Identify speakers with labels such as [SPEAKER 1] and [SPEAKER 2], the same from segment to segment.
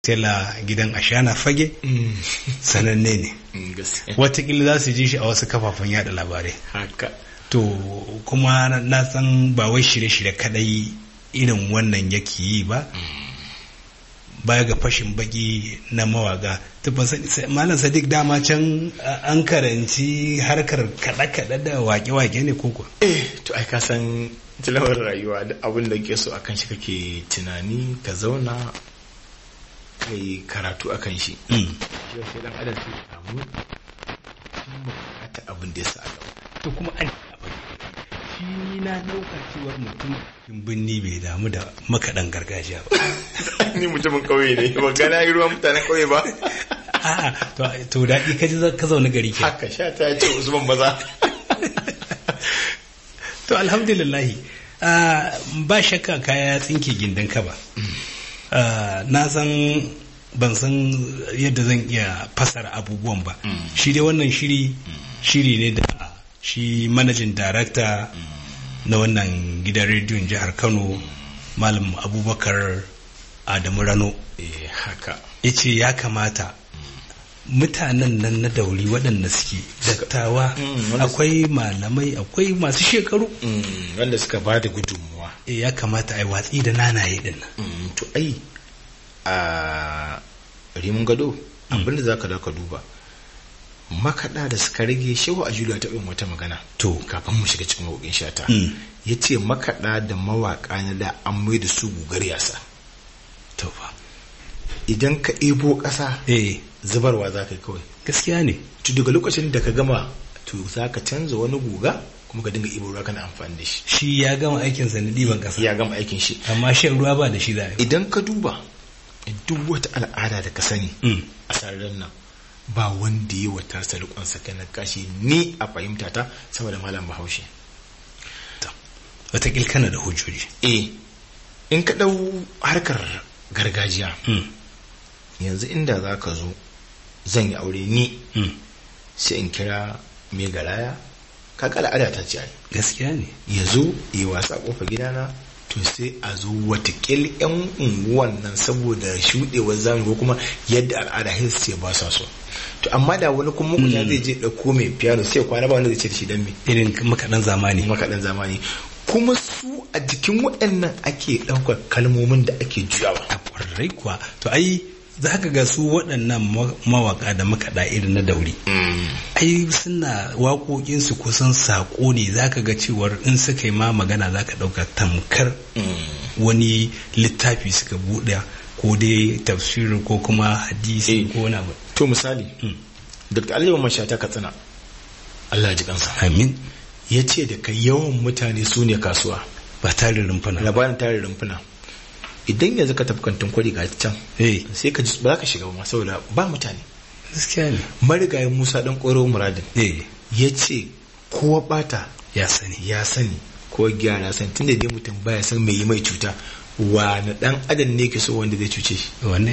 [SPEAKER 1] tela gidan ashana fage sananne ne watakila za su ji shi a wasu kafafen yada labarai
[SPEAKER 2] haka
[SPEAKER 1] to kuma na san ba wai shirye-shirye kadai irin wannan yake yi ba baya ga fashin baki na mawaga malam sadiq dama can an karanci harkar kaɗe-kaɗe da wake-wake ne koko
[SPEAKER 2] eh to ai ka san tilawar rayuwa da abin da ke so akan shi kake tunani ka zauna kai karatu akan shi yau sai dan adam sai samu ta abin da ya sa gaba
[SPEAKER 1] to kuma an shi na dauka cewar mutum binni bai damu da makaɗan gargajiya ba
[SPEAKER 2] ni mutumin kauye ne ba gana yi ruwan mutanen kauye ba
[SPEAKER 1] a'a to daɗi ka ji ka zaune gari ke
[SPEAKER 2] haka sha ta ce usman maza
[SPEAKER 1] to alhamdulillahi ba shakka kaya tsinke gindin ka ba na san ban san yadda zan iya fasara abubuwan ba shi dai wannan shiri shiri ne da shi manajin darakta na wannan gidan rediyon jihar kano malam abubakar adamu rano
[SPEAKER 2] haka
[SPEAKER 1] ya ce ya kamata mutanen nan na dauri waɗanda suke dattawa akwai malamai akwai masu shekaru
[SPEAKER 2] wanda suka ba da gudunmuwa
[SPEAKER 1] ya kamata a yi watsi da nanaye din
[SPEAKER 2] nan to ai a rimin gado abinda za ka da ka duba makaɗa da suka rage shehu a juliya ta wata magana
[SPEAKER 1] to
[SPEAKER 2] kafin mu shiga cikin waƙin shata ya ce makaɗa da mawaƙa na da an mai da su gugar yasa
[SPEAKER 1] to fa
[SPEAKER 2] idan ka ebo ƙasa
[SPEAKER 1] eh
[SPEAKER 2] zubarwa za ka yi kawai
[SPEAKER 1] gaskiya ne
[SPEAKER 2] to daga lokacin da ka gama to za ka canza wani guga kuma ka dinga ibo ruwa kana amfani da shi
[SPEAKER 1] shi ya gama aikin sa na ɗiban ƙasa
[SPEAKER 2] ya gama aikin shi
[SPEAKER 1] amma shan ruwa ba da shi za a yi
[SPEAKER 2] idan ka duba duk wata al'ada da ka sani a sararin nan ba wanda yi wa tasa rikon na kashi ni a fahimta ta saboda malam bahaushe
[SPEAKER 1] watakil kana da hujjoji
[SPEAKER 2] eh in ka ɗau harkar gargajiya yanzu inda za ka zo zan yi aure ni sai in kira mai garaya kaga al'ada ta ce
[SPEAKER 1] gaskiya ne
[SPEAKER 2] ya zo yi wasa kofa gidana to sai a zo watakil yan unguwan nan saboda shuɗewar zamani ko kuma yadda al'ada his ce ba sa so to amma da wani kuma makuta zai je ɗauko mai piano sai kwana ba wanda zai ce da shi dan me
[SPEAKER 1] irin makaɗan zamani
[SPEAKER 2] makaɗan zamani kuma su a jikin waɗannan ake ɗaukar kalmomin da ake juyawa
[SPEAKER 1] a ƙwarai kuwa to ai za ka ga su waɗannan mawaka da makaɗa irin na dauri ai suna waƙoƙinsu kusan saƙo ne za ka ga cewar in suka yi ma magana za ka ɗauka tamkar wani littafi suka buɗe ko dai tafsiri ko kuma hadisi ko wani abu
[SPEAKER 2] to misali dr aliyu mashata katsina allah ji kansa
[SPEAKER 1] amin
[SPEAKER 2] ya ce da kai yawan mutane su ne kasuwa
[SPEAKER 1] ba tarin rumfuna
[SPEAKER 2] labarin tarin rumfuna idan yanzu ka tafi kantin kwari ga can sai ka ba za ka shiga ba saboda ba mutane
[SPEAKER 1] gaskiya ne
[SPEAKER 2] marigayin musa dan koro muradin ya ce kowa bata
[SPEAKER 1] ya sani
[SPEAKER 2] ya sani ko gyara sani tunda dai mutum baya san mai yi mai cuta wani dan adam ne ke so wanda zai cuce shi
[SPEAKER 1] wanne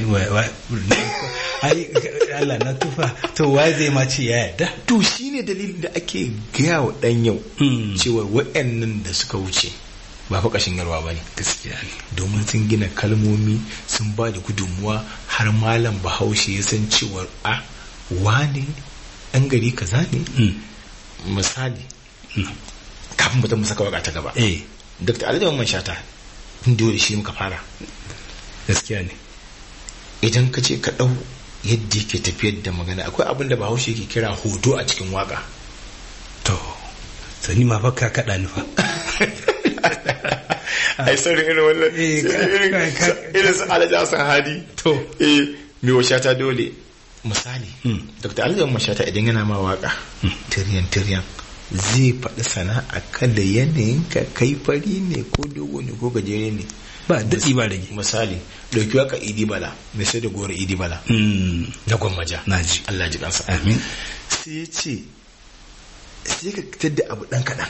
[SPEAKER 1] ai Allah na tufa to wai zai ma ce ya yarda
[SPEAKER 2] to shine dalilin da ake gaya wa dan yau cewa waɗannan da suka wuce ba fa kashin yarwa ba ne
[SPEAKER 1] gaskiya ne
[SPEAKER 2] domin sun gina kalmomi sun ba da gudunmuwa har malam bahaushe ya san cewar a wane ɗan gari kaza ne misali kafin mutum mu saka waka ta gaba dr alhaji man shata dole shi muka fara
[SPEAKER 1] gaskiya ne
[SPEAKER 2] idan ka ce ka ɗau yadda yake tafiyar da magana akwai abin da bahaushe ke kira hoto a cikin waka
[SPEAKER 1] to sani ma fa ka kaɗa ni fa
[SPEAKER 2] ai saurin irin wannan irin su alhaji hassan hadi
[SPEAKER 1] to
[SPEAKER 2] eh mai washata dole misali dr alhaji mashata idan yana ma waka tiryan tiryan zai faɗi sana'a kan da yanayin ka kai fari ne ko dogo ne ko gajere ne
[SPEAKER 1] ba daɗi ba rage
[SPEAKER 2] misali ɗauki waka idi bala mai sai da gora idi bala na gwammaja
[SPEAKER 1] naji
[SPEAKER 2] Allah ji kansa
[SPEAKER 1] amin
[SPEAKER 2] sai ya ce sai ka fitar da abu ɗan kaɗan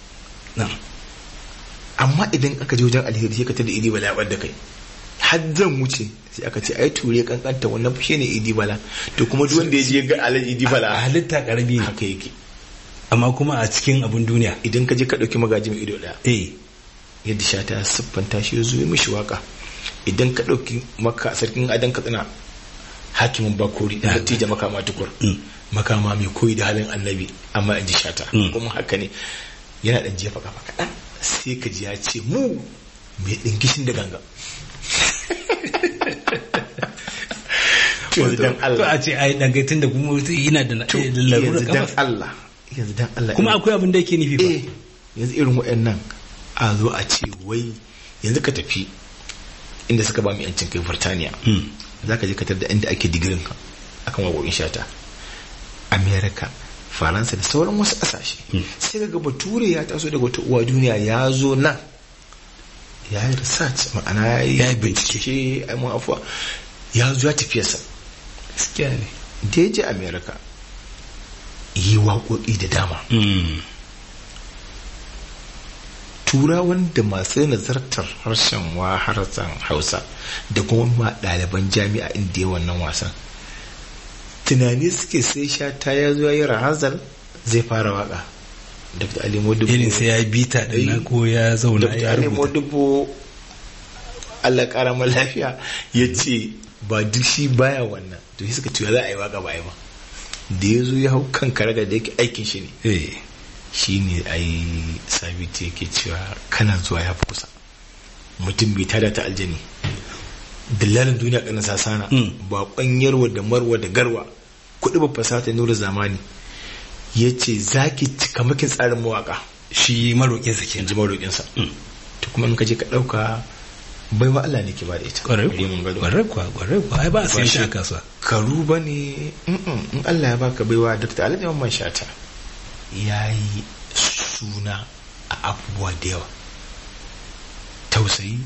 [SPEAKER 2] amma idan aka je wajen alheri sai ka tada idi bala ya ɓadda kai har zan wuce sai aka ce ai ture kankanta wannan fushe ne idi bala to kuma duk wanda ya je ga alhaji idi bala
[SPEAKER 1] a halitta karami ne
[SPEAKER 2] haka yake
[SPEAKER 1] amma kuma a cikin abun duniya
[SPEAKER 2] idan ka je ka ɗauki magaji mai ido ɗaya
[SPEAKER 1] eh
[SPEAKER 2] yadda sha ta siffanta shi ya zo ya mishi waka idan ka ɗauki maka sarkin adan katsina hakimin bakori da dattijo makama tukur makama mai koyi da halin annabi amma in ji shata kuma haka ne yana ɗan jefa kafa kaɗan sai ka ji ya ce mu mai ɗingishin da ganga yanzu dan
[SPEAKER 1] to
[SPEAKER 2] Allah
[SPEAKER 1] a ce ai dangaitin da kuma yana da
[SPEAKER 2] to
[SPEAKER 1] larura
[SPEAKER 2] yanzu dan
[SPEAKER 1] kafa
[SPEAKER 2] Allah yanzu dan Allah
[SPEAKER 1] kuma akwai abin da yake nufi ba
[SPEAKER 2] eh yanzu irin waɗannan a zo a ce wai yanzu ka tafi inda suka ba mu yancin kai Burtaniya
[SPEAKER 1] Mm.
[SPEAKER 2] za ka je ka da inda ake digirin ka akan waƙoƙin shata Amerika Faransa da sauran wasu ƙasashe sai ga bature ya taso daga wata uwa duniya ya zo nan ya yi research ma'ana ya yi bincike ai mun afuwa ya zo ya tafiyarsa
[SPEAKER 1] gaskiya ne
[SPEAKER 2] da ya je Amerika yi waƙoƙi da dama
[SPEAKER 1] Mm.
[SPEAKER 2] turawan da masu nazartar harshen wa harshen hausa da kuma ma ɗaliban jami'a inda ya wannan wasan tunani suke sai sha ta ya zo yi rahazal zai fara waka dr ali modubu
[SPEAKER 1] irin sai ya yi bita din nan ko ya zauna
[SPEAKER 2] dr
[SPEAKER 1] ya
[SPEAKER 2] ali
[SPEAKER 1] rubuta
[SPEAKER 2] modubu allah kara ma lafiya ya ce ba duk shi baya wannan to shi suka ce za a yi waka ba a yi ba da ya zo ya hau kan karaga da yake aikin shi ne
[SPEAKER 1] eh
[SPEAKER 2] shi ne ai sabiti yake cewa kana zuwa ya fi kusa mutum bai tada ta aljani dillalin duniya kanin sasana
[SPEAKER 1] Mm.
[SPEAKER 2] baƙon yarwa da marwa da garwa kuɗi ba fasata nura zamani ya ce za ki cika makin tsarin mawaƙa
[SPEAKER 1] shi maroƙin sa
[SPEAKER 2] in
[SPEAKER 1] kenan
[SPEAKER 2] ji maroƙinsa
[SPEAKER 1] Mm.
[SPEAKER 2] to kuma in ka je ka ɗauka baiwa Allah ne ke ba da ita
[SPEAKER 1] kwarai
[SPEAKER 2] Bari mun gado.
[SPEAKER 1] kwarai kuwa kwarai kuwa ai ba a sayan
[SPEAKER 2] Ba
[SPEAKER 1] shi a
[SPEAKER 2] shi-
[SPEAKER 1] kasuwa
[SPEAKER 2] karu ba ne in Allah ya baka baiwa Dr. Alhaji Mamman Shata ya yi suna a abubuwa da yawa tausayi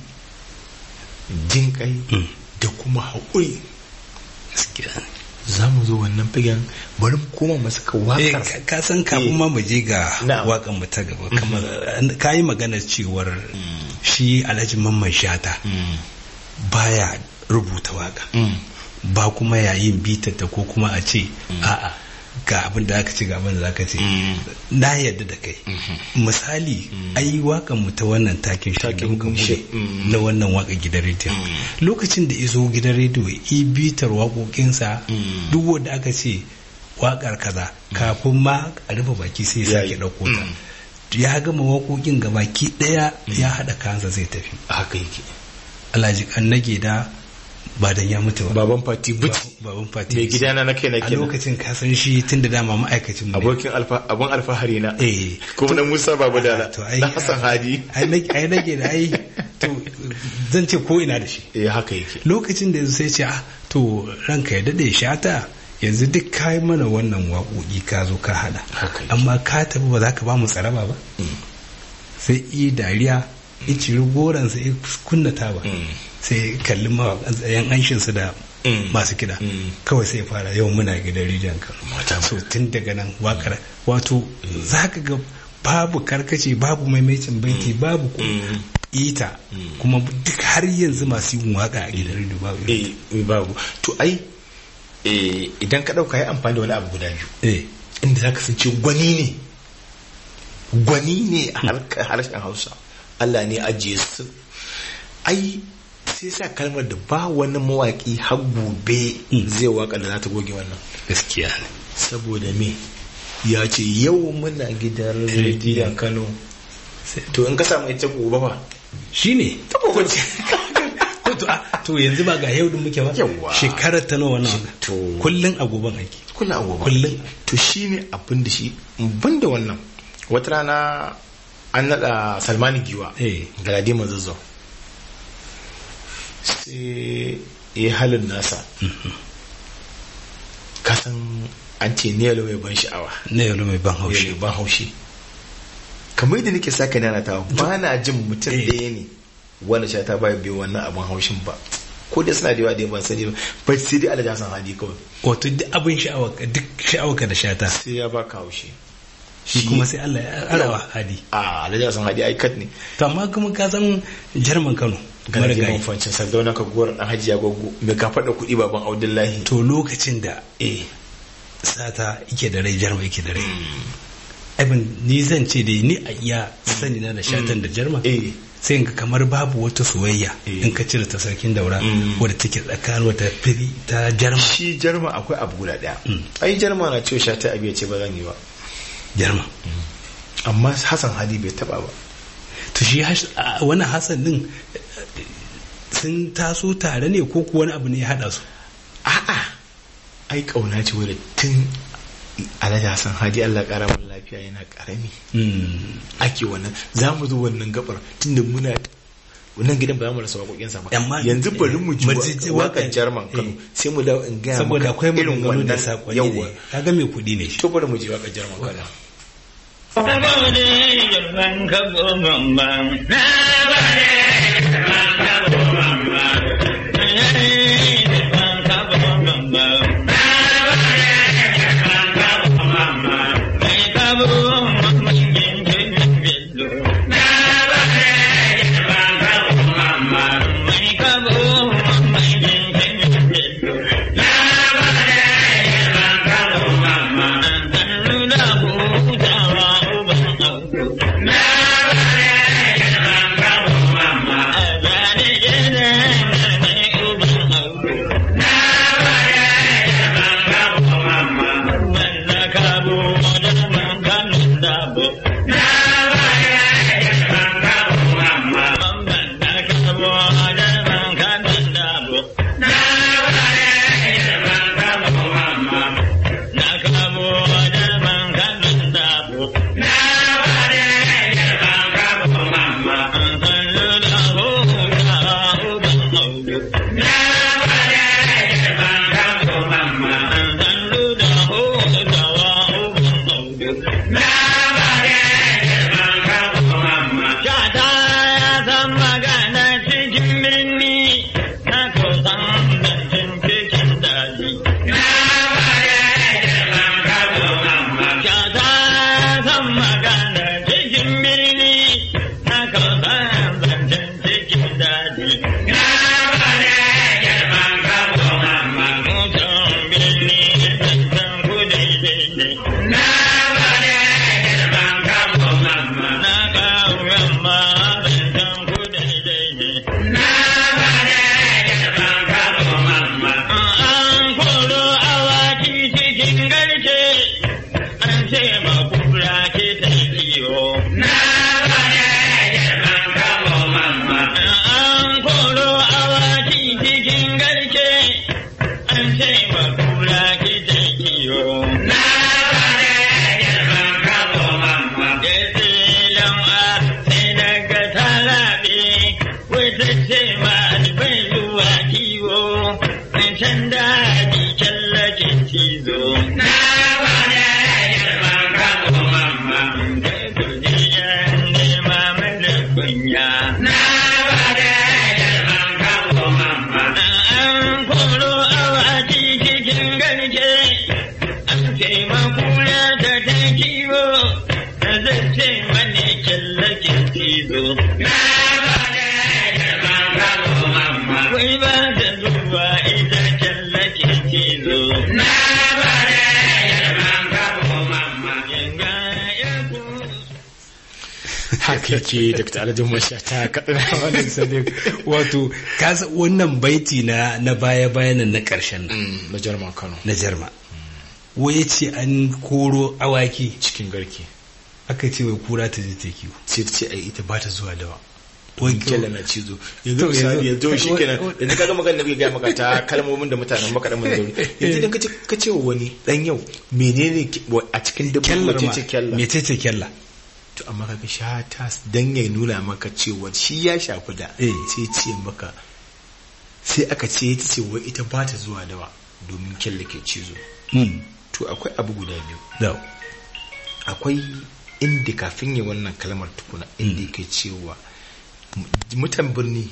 [SPEAKER 2] jin kai
[SPEAKER 1] Mm.
[SPEAKER 2] da kuma haƙuri
[SPEAKER 1] gaskiya ne.
[SPEAKER 2] za mu zo wannan fagen bari mu koma masu ka
[SPEAKER 1] Eh,
[SPEAKER 2] waƙar
[SPEAKER 1] ka- ka san kafin
[SPEAKER 2] Eh.
[SPEAKER 1] ma mu je ga
[SPEAKER 2] Na'am.
[SPEAKER 1] waƙan mu ta gaba kamar ka yi maganar cewar shi Alhaji Mamman Shata
[SPEAKER 2] Mm.
[SPEAKER 1] baya rubuta waka
[SPEAKER 2] Mm.
[SPEAKER 1] ba kuma yayin bitata ko kuma a ce a'a ga abin da aka ce ga abin da aka ce
[SPEAKER 2] Mm.
[SPEAKER 1] na yadda da kai misali ai wakan mu ta wannan takin shi da
[SPEAKER 2] Takin
[SPEAKER 1] muka
[SPEAKER 2] shi,
[SPEAKER 1] bude
[SPEAKER 2] mm.
[SPEAKER 1] na wannan waka gidan rediyo
[SPEAKER 2] Mm.
[SPEAKER 1] lokacin da izo gidan rediyo i bitar waƙoƙinsa
[SPEAKER 2] Mm.
[SPEAKER 1] duk wanda aka ce waƙar kaza kafin ma a rufe baki sai ya
[SPEAKER 2] Ya
[SPEAKER 1] sake
[SPEAKER 2] yi.
[SPEAKER 1] ɗauko ta
[SPEAKER 2] Mm.
[SPEAKER 1] ya gama waƙoƙin ga baki ɗaya ya haɗa kansa zai tafi
[SPEAKER 2] haka yake
[SPEAKER 1] alhaji kan nage da ba dan ya mutu ba
[SPEAKER 2] baban fati buci
[SPEAKER 1] baban fati
[SPEAKER 2] mai gidana na kai na
[SPEAKER 1] a
[SPEAKER 2] kenan
[SPEAKER 1] lokacin ka san shi tun da dama ma'aikacin mu ne
[SPEAKER 2] abokin alfa abun alfahari na
[SPEAKER 1] eh
[SPEAKER 2] kuma na Musa Babu Dala
[SPEAKER 1] to ai
[SPEAKER 2] na Hassan Hadi
[SPEAKER 1] ai nage ai nage da ai to zan ce ko ina da shi
[SPEAKER 2] eh haka yake
[SPEAKER 1] lokacin da sai ce ah to ranka ya dade shata yanzu duk kai mana wannan waƙoƙi ka zo ka hada
[SPEAKER 2] Haka yake.
[SPEAKER 1] amma ka tafi ba za ka ba mu tsaraba ba sai i dariya i ciri goransa i kunna taba
[SPEAKER 2] Mm.
[SPEAKER 1] sai kalli mawaƙan tsayen anshinsu da
[SPEAKER 2] Mm.
[SPEAKER 1] masu kiɗa
[SPEAKER 2] Mm.
[SPEAKER 1] kawai sai fara yau muna gidan rijiyar kano
[SPEAKER 2] Mata
[SPEAKER 1] so tun daga nan wakar wato za ka ga babu karkace babu maimaitin baiti babu ko
[SPEAKER 2] Mm.
[SPEAKER 1] ita kuma duk har yanzu masu yin waka a gidan rediyo babu irin
[SPEAKER 2] eh babu to ai eh idan ka dauka yi amfani da wani abu guda biyu
[SPEAKER 1] eh
[SPEAKER 2] inda za ka san ce gwani ne gwani ne a harkar harshen hausa Allah ne ajiye su ai sai sa kalmar da ba wani mawaki har gobe zai waka da za ta goge wannan
[SPEAKER 1] gaskiya ne
[SPEAKER 2] saboda me ya ce yau muna gidan rediyon kano to in ka samu ita gobe ba
[SPEAKER 1] shi ne
[SPEAKER 2] ta gobe ce
[SPEAKER 1] to, a- to yanzu ba ga yau din muke ba
[SPEAKER 2] Yawwa.
[SPEAKER 1] shekarar ta nawa nawa
[SPEAKER 2] To.
[SPEAKER 1] kullun a goban aiki
[SPEAKER 2] kuna gobe
[SPEAKER 1] Kullum.
[SPEAKER 2] to shi ne abin da shi ban da wannan wata rana an naɗa salmani giwa
[SPEAKER 1] eh
[SPEAKER 2] galadi mazazzau sai ya halin nasa kasan an ce ne yalo mai ban sha'awa
[SPEAKER 1] na yau mai ban
[SPEAKER 2] ne
[SPEAKER 1] haushi
[SPEAKER 2] ban haushi kamar yadda nake saka nana ta ba na jin mutum
[SPEAKER 1] Eh.
[SPEAKER 2] ɗaya ne wanda sha ta ba biyu wannan abin haushin ba ko da suna da yawa da ban sani ba ba sai dai alaja san hadi kawai
[SPEAKER 1] wato duk abin sha'awa duk sha'awa da shata
[SPEAKER 2] sai ya baka haushi
[SPEAKER 1] shi kuma sai Allah ya arawa hadi
[SPEAKER 2] a alaja san hadi ai kat ne
[SPEAKER 1] to amma kuma ka san jarman Kano
[SPEAKER 2] gana
[SPEAKER 1] marigayi
[SPEAKER 2] girman fancin sardauna ka gowar dan hajiya gwaggo mai ka faɗa kuɗi baban audullahi
[SPEAKER 1] to lokacin da
[SPEAKER 2] eh
[SPEAKER 1] sata yake da rai jarma yake da rai abin ni zan ce dai ni a iya sani na da shatan da jarma
[SPEAKER 2] eh
[SPEAKER 1] sai ga kamar babu wata soyayya
[SPEAKER 2] Eh.
[SPEAKER 1] in ka cire ta sarkin daura
[SPEAKER 2] Mm.
[SPEAKER 1] wadda take tsakanin wata fili ta jarma
[SPEAKER 2] shi jarma akwai abu guda daya
[SPEAKER 1] Mm.
[SPEAKER 2] ai jarma na cewa shata abu ya ce ba zan yi ba
[SPEAKER 1] jarma
[SPEAKER 2] amma hassan hadi bai taba ba
[SPEAKER 1] to shi has- a- wannan hasan din eh, sun taso tare ne ko kuwa wani abu ne ya hada su
[SPEAKER 2] a'a ai kauna ce wadda tun alhaji hassan hadi allah kara mun lafiya yana karami
[SPEAKER 1] Mm.
[SPEAKER 2] ake wannan za mu zo wannan gabar tunda muna wannan gidan ba za mu rasa waƙoƙinsa ba
[SPEAKER 1] Amma-
[SPEAKER 2] yanzu bari mu ji
[SPEAKER 1] mu ji- ji
[SPEAKER 2] waƙar
[SPEAKER 1] waƙar-
[SPEAKER 2] jarman kano
[SPEAKER 1] eh.
[SPEAKER 2] sai mu dawo in gaya
[SPEAKER 1] saboda
[SPEAKER 2] maka
[SPEAKER 1] akwai
[SPEAKER 2] irin
[SPEAKER 1] maganganu da
[SPEAKER 2] wannan
[SPEAKER 1] sakonni
[SPEAKER 2] yawwa
[SPEAKER 1] ne kaga mai kuɗi ne shi
[SPEAKER 2] to bari mu ji waƙar jarman kano haka ke dr alhajin masha ta kaɗina wannan sanin
[SPEAKER 1] wato kasa wannan baiti na na baya bayanan na ƙarshen nan
[SPEAKER 2] na jarma kano
[SPEAKER 1] na jarma waye ce an koro awaki
[SPEAKER 2] cikin garke
[SPEAKER 1] aka ce wai kura ta je ta kiwo
[SPEAKER 2] sai ta ce ai ita ba ta zuwa dawa
[SPEAKER 1] Wai
[SPEAKER 2] kyalla na cizo yanzu misali yanzu shi kenan yanzu kaga magana da bai gaya maka ta kalmomin da mutanen maka dan manzuri yanzu idan kace ka ce wa wani dan yau menene a cikin dabbobi wace ce kyalla
[SPEAKER 1] mece ce kyalla
[SPEAKER 2] to amma kaga sha ta dan ya nuna maka cewa shi ya shafi da sai ce maka sai aka ce ita ce wai ita ba ta zuwa dawa domin kyalla ke cizo to akwai abu guda biyu akwai inda kafin yi wannan kalmar tukuna inda ke cewa mutan birni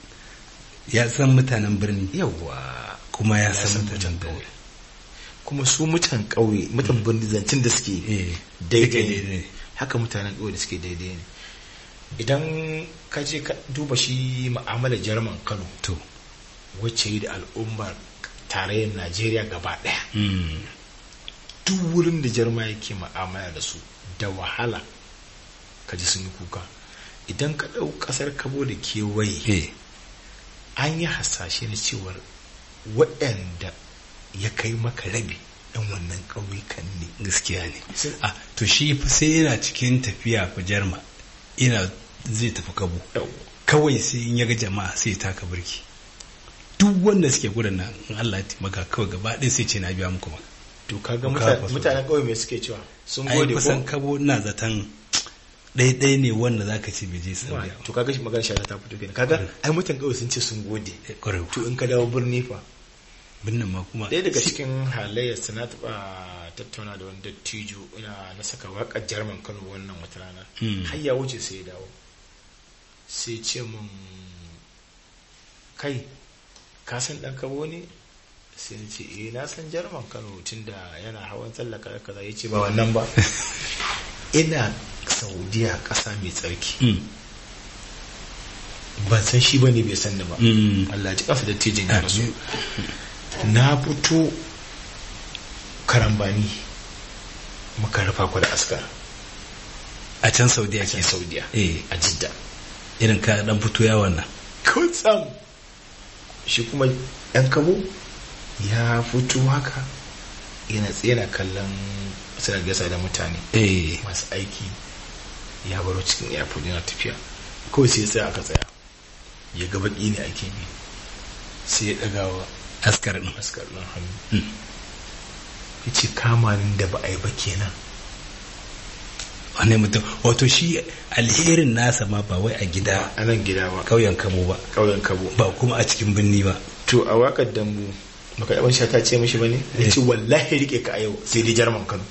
[SPEAKER 1] ya san mutanen birni
[SPEAKER 2] yawa
[SPEAKER 1] kuma ya san mutanen ƙauye
[SPEAKER 2] kuma su mutan ƙauye mutan birni zancen da suke daidai ne haka mutanen ƙauye da suke daidai ne idan ka je ka duba shi ma'amalar jarman kano
[SPEAKER 1] to
[SPEAKER 2] wacce yi da al'ummar tarayyar najeriya gaba ɗaya duk wurin da jarma yake ma'amala da su da wahala ka ji sun yi kuka idan ka ɗau ƙasar kabo da kewaye
[SPEAKER 1] eh
[SPEAKER 2] an yi hasashe na cewar waɗanda ya kai maka rabi ɗan wannan ƙauyukan ne
[SPEAKER 1] gaskiya ne
[SPEAKER 2] Sai-
[SPEAKER 1] a to shi fa sai yana cikin tafiya fa jarma ina zai tafi kabo kawai sai in ya ga jama'a sai ya taka birki duk wanda suke gudun nan in Allah ya taimaka kawai gaba ɗaya sai ce na biya muku maka
[SPEAKER 2] to kaga
[SPEAKER 1] Ku
[SPEAKER 2] muta-
[SPEAKER 1] kafa so.
[SPEAKER 2] mutanen ƙauye mai suke cewa sun
[SPEAKER 1] ai
[SPEAKER 2] gode
[SPEAKER 1] kusan
[SPEAKER 2] ko
[SPEAKER 1] kabo ina zaton ɗaya ne wanda zaka ce bai je saudiya
[SPEAKER 2] to kaga shi magana shata ta fito kenan kaga ai mutan ƙauye sun ce sun gode
[SPEAKER 1] ba kwarai
[SPEAKER 2] to in ka dawo birni fa
[SPEAKER 1] binnin ma kuma
[SPEAKER 2] ɗaya daga cikin halayyar su na taɓa tattauna da wani dattijo ina na saka waƙar jarman kano wannan wata rana
[SPEAKER 1] Mm.
[SPEAKER 2] har ya wuce sai ya dawo sai ce mun kai ka san ɗan kabo ne sai na ce eh na san jarman kano tunda yana hawan tsallaka da kaza ya ce ba wannan ba ina saudiya ƙasa mai tsarki
[SPEAKER 1] Mm,
[SPEAKER 2] ban san shi ba ne bai san ni ba
[SPEAKER 1] mm.
[SPEAKER 2] Allah ji kafa dattijin ya rasu
[SPEAKER 1] Amin.
[SPEAKER 2] na fito karambani muka rufa ku da askar
[SPEAKER 1] a can saudiya
[SPEAKER 2] ke
[SPEAKER 1] ke
[SPEAKER 2] saudiya
[SPEAKER 1] eh
[SPEAKER 2] a jidda
[SPEAKER 1] irin ka dan fito yawon nan
[SPEAKER 2] kutsam shi kuma yan kabo ya fito haka yana tsaye na kallon suna gasa da mutane
[SPEAKER 1] eh
[SPEAKER 2] masu aiki ya baro cikin airport yana tafiya kawai sai ya tsaya aka tsaya ya ga baki ne ake bi sai ya ɗagawa
[SPEAKER 1] askar din
[SPEAKER 2] askar ɗin hannu
[SPEAKER 1] Mm.
[SPEAKER 2] ya ce kamanin da ba a yi ba kenan
[SPEAKER 1] wane mutum wato shi alherin nasa ma ba wai a gida
[SPEAKER 2] a nan gida ba
[SPEAKER 1] kauyen kamo ba
[SPEAKER 2] ƙauyen kabo
[SPEAKER 1] ba kuma a cikin birni ba
[SPEAKER 2] to a wakar dambu baka yaban sha ta ce mishi bane ya ce wallahi rike ka a yau sai dai jarman kano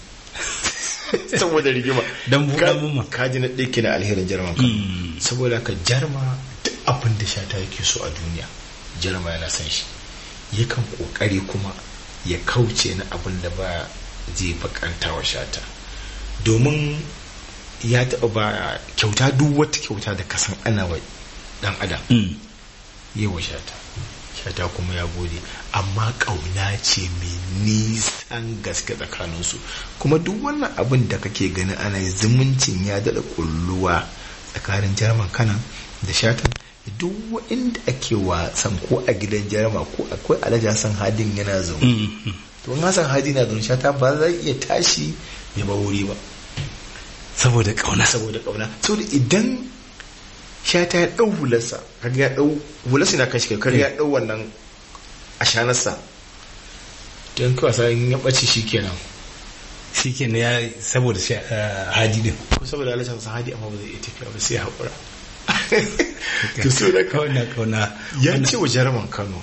[SPEAKER 2] saboda rigima
[SPEAKER 1] Dambu
[SPEAKER 2] Ka-
[SPEAKER 1] dambu ma.
[SPEAKER 2] ka ji na ɗauki na alherin jarman kano
[SPEAKER 1] Mm.
[SPEAKER 2] saboda ka jarma duk abin da sha ta yake so a duniya jarma yana san shi yakan kokari kuma ya kauce na abin da ba zai bakanta wa shata domin ya taɓa ba kyauta duk wata kyauta da kasan ana wa dan adam
[SPEAKER 1] Mm.
[SPEAKER 2] yawa shata shata kuma ya gode amma ƙauna ce mai nisan gaske tsakaninsu kuma duk wannan abin da kake ganin ana yi, zumuncin ya daɗa ƙulluwa tsakanin jarman kanan da shatan duk inda ake wasan ko a gidan jarma ko akwai alhaji hassan hadin yana zaune
[SPEAKER 1] Mm.
[SPEAKER 2] to in hassan hadi na zaune shata ba zai iya tashi ya ba wuri ba
[SPEAKER 1] saboda kauna
[SPEAKER 2] saboda ƙauna saboda idan shata ya ɗau hularsa kaga ya ɗau hularsa na kan shi kaga ya ɗau wannan ashanarsa don kawai sa in ya ɓace shi kenan
[SPEAKER 1] shi ke ya saboda shi hadi din
[SPEAKER 2] ko saboda alhaji hassan hadi amma ba zai iya tafiya ba sai ya haƙura to so da kawai
[SPEAKER 1] kauna kauna
[SPEAKER 2] ya
[SPEAKER 1] wannan-
[SPEAKER 2] ce wa jaruman kano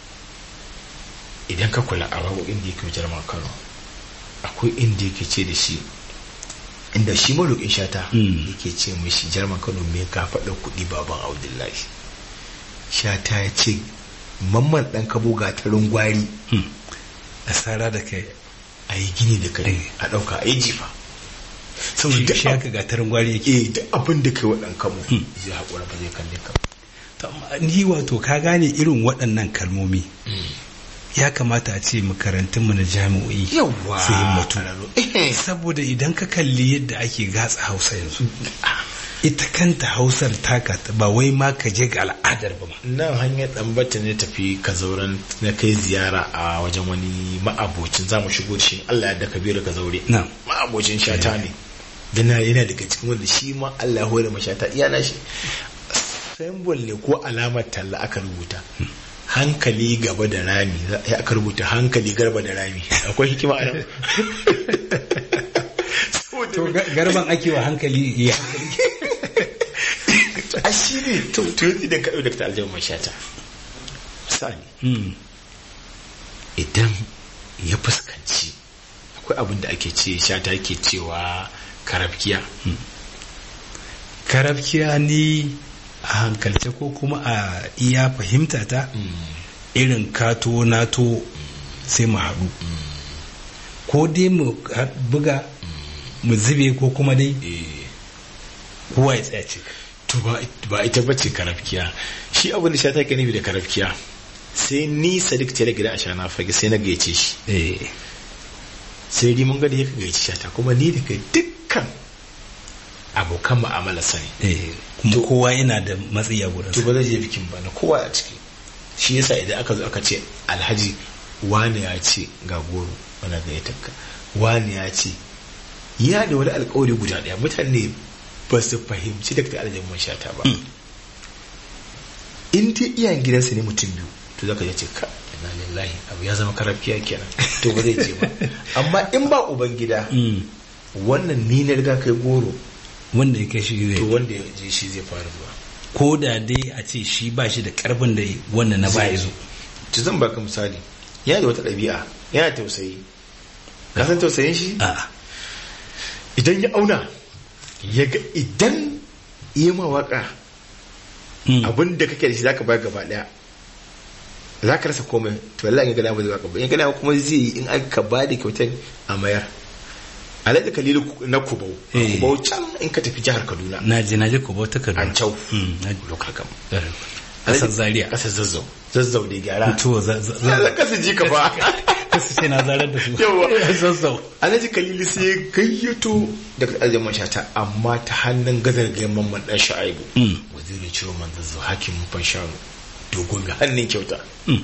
[SPEAKER 2] idan ka kula a waƙoƙin da yake wa jaruman kano akwai inda yake ce da shi inda shi maroƙin shata
[SPEAKER 1] Mm.
[SPEAKER 2] yake ce mishi jaruman kano me ka faɗa kuɗi baban abdullahi shata ya ce mamman ɗan kabo gatarin gwari
[SPEAKER 1] Mm. asara da kai
[SPEAKER 2] a yi gini da kare a ɗauka a yi jifa saboda
[SPEAKER 1] shi
[SPEAKER 2] duk
[SPEAKER 1] shi
[SPEAKER 2] ab-
[SPEAKER 1] haka gatarin gwari yake
[SPEAKER 2] eh, duk abin da kai wa ɗan kabo
[SPEAKER 1] Mm.
[SPEAKER 2] zai haƙura ba zai kalle ka
[SPEAKER 1] To, amma ni wato ka gane irin waɗannan kalmomi ya kamata a ce makarantunmu na jami'o'i
[SPEAKER 2] yawwa
[SPEAKER 1] su himmatu
[SPEAKER 2] Eh.
[SPEAKER 1] saboda idan ka kalli yadda ake gatsa hausa yanzu ita kanta hausar taka ba wai ma ka je ga al'adar ba ma
[SPEAKER 2] nan hanyar ɗanbata ne tafi ka zauren na kai ziyara a wajen wani ma'abocin za mu shigo da shi Allah ya da kabiru ka zaure
[SPEAKER 1] na
[SPEAKER 2] ma'abocin shata ne dana yana daga cikin wanda shi ma Allah ya hore ma shata iya na shi symbol ne ko alamar talla aka rubuta hankali gaba da rami za- ya aka rubuta hankali garba da rami akwai hikima a nan
[SPEAKER 1] to ga- garban ake wa hankali ya
[SPEAKER 2] a shi ne to to yanzu idan ka ɗau da ta aljihun mai shata misali
[SPEAKER 1] Mm.
[SPEAKER 2] idan ya fuskanci akwai abin da ake ce shata ke cewa karafkiya
[SPEAKER 1] karafkiya ni a hankalce ko kuma a iya fahimta ta irin kato nato sai mu haɗu ko dai mu ha- buga mu zube ko kuma dai
[SPEAKER 2] Eh,
[SPEAKER 1] kowa ya tsaya ce
[SPEAKER 2] to ba ba ita bace karafkiya shi abin da shata ke nufi da karafkiya sai ni sadiq tare gida a shana fage sai na gayyace shi
[SPEAKER 1] eh
[SPEAKER 2] sai ni mun ga da ya gayyace shata kuma ni da kai dukkan abokan mu'amala sani
[SPEAKER 1] eh kuma kowa yana da matsayi a gurin
[SPEAKER 2] to ba zai je bikin ba na kowa a ciki shi yasa idan aka zo aka ce alhaji wani ya ce ga goro wani ga ya takka wani ya ce ya da wani alkawari guda daya mutane ba su fahimci da ta alajin man shata ba in dai iyayen gidansa ne mutum biyu to zaka je ce ka ina lillahi abu ya zama karafiya kenan to ba zai je ba amma in ba uban gida wannan ni na riga kai goro
[SPEAKER 1] wanda ya kai shi
[SPEAKER 2] to
[SPEAKER 1] zai
[SPEAKER 2] wanda ya je shi zai fara zuwa
[SPEAKER 1] ko da dai a ce shi ba shi da karfin da wanda na baya zo
[SPEAKER 2] to zan baka misali yana da wata ɗabi'a yana tausayi ka san tausayin shi
[SPEAKER 1] a
[SPEAKER 2] idan ya auna ya ga idan yi ma waka abin da kake da shi zaka bayar gaba daya za ka rasa komai to wallahi in ga dama zai baka ba in ga dama kuma zai yi in aka ba da kyautar a mayar alhaji kalilu na kubau a
[SPEAKER 1] Eh.
[SPEAKER 2] kubau can in ka tafi jihar kaduna
[SPEAKER 1] na je na je ko bauta kaduna
[SPEAKER 2] an cau
[SPEAKER 1] Mm, na
[SPEAKER 2] lokal kam
[SPEAKER 1] kasar zaria
[SPEAKER 2] kasar zazzau zazzau da gyara
[SPEAKER 1] to za za
[SPEAKER 2] za ka su ji ka ba
[SPEAKER 1] kasu ce na zarar da su
[SPEAKER 2] Yawwa.
[SPEAKER 1] zazzau
[SPEAKER 2] alhaji kalilu sai ya gayyato daga aljihar mashata amma ta hannun gadar gayan mamman dan sha'aibu
[SPEAKER 1] Mm.
[SPEAKER 2] wazirin ciro manzanzu hakimin fanshanu dogo mai hannun kyauta
[SPEAKER 1] Mm.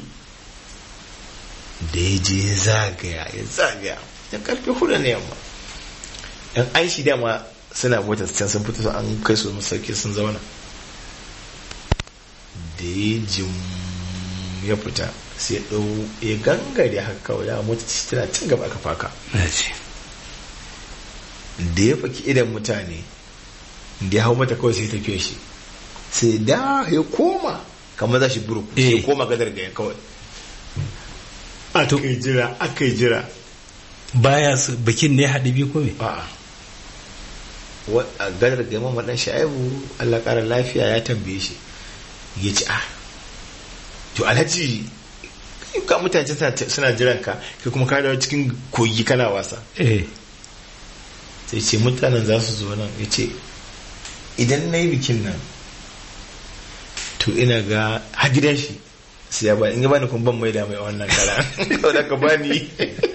[SPEAKER 2] da ya je ya zagaya ya zagaya ya karfe hudu na yamma yan an shi dama suna motar can sun fito an kai su masauki sun zauna da ya jim ya fita sai ya ɗau ya gangare haka kawai da motar shi tana cin gaba aka faka
[SPEAKER 1] na ce
[SPEAKER 2] da ya faki idan mutane da ya hau mata kawai sai tafiye shi sai da ya koma kamar za shi buru sai ya
[SPEAKER 1] Eh.
[SPEAKER 2] koma gadar gaya kawai aka yi jira aka yi jira
[SPEAKER 1] baya su bikin ne haɗe biyu ko me
[SPEAKER 2] a'a Wa- a gadar gaya mamman dan sha'ibu Allah ƙara lafiya ya tambaye shi ya ci a to alhaji ka mutane suna- suna jiran ka kai kuma ka dawo cikin kogi kana wasa
[SPEAKER 1] eh
[SPEAKER 2] sai ce mutanen za su zo nan ya ce idan na yi bikin nan to ina ga ha gidan shi sai ya ba in ya bani kun ban maida mai wannan kara kawai da ka bani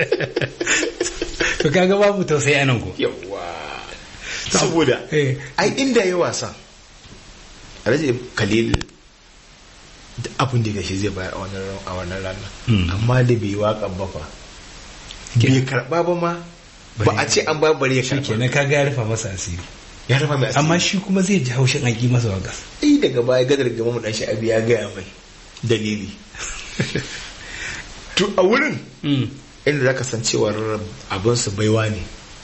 [SPEAKER 1] to kaga babu tausayi anan ko
[SPEAKER 2] yawa saboda
[SPEAKER 1] eh
[SPEAKER 2] ai inda ya wasa alhaji khalil da abin da gashi zai bayar a wannan ran- a wannan ranar
[SPEAKER 1] Mm.
[SPEAKER 2] amma da bai waƙa ba fa bai karɓa ba ma ba a ce an ba bari ya karɓa
[SPEAKER 1] shikenan kaga ya rufa masa asiri
[SPEAKER 2] ya rufa mai asiri
[SPEAKER 1] amma shi kuma zai ji haushin an ƙi masa waka
[SPEAKER 2] ai daga baya gadar gama mu dan sha'abi ya gaya mai dalili to a wurin inda zaka san cewar abin su baiwa ne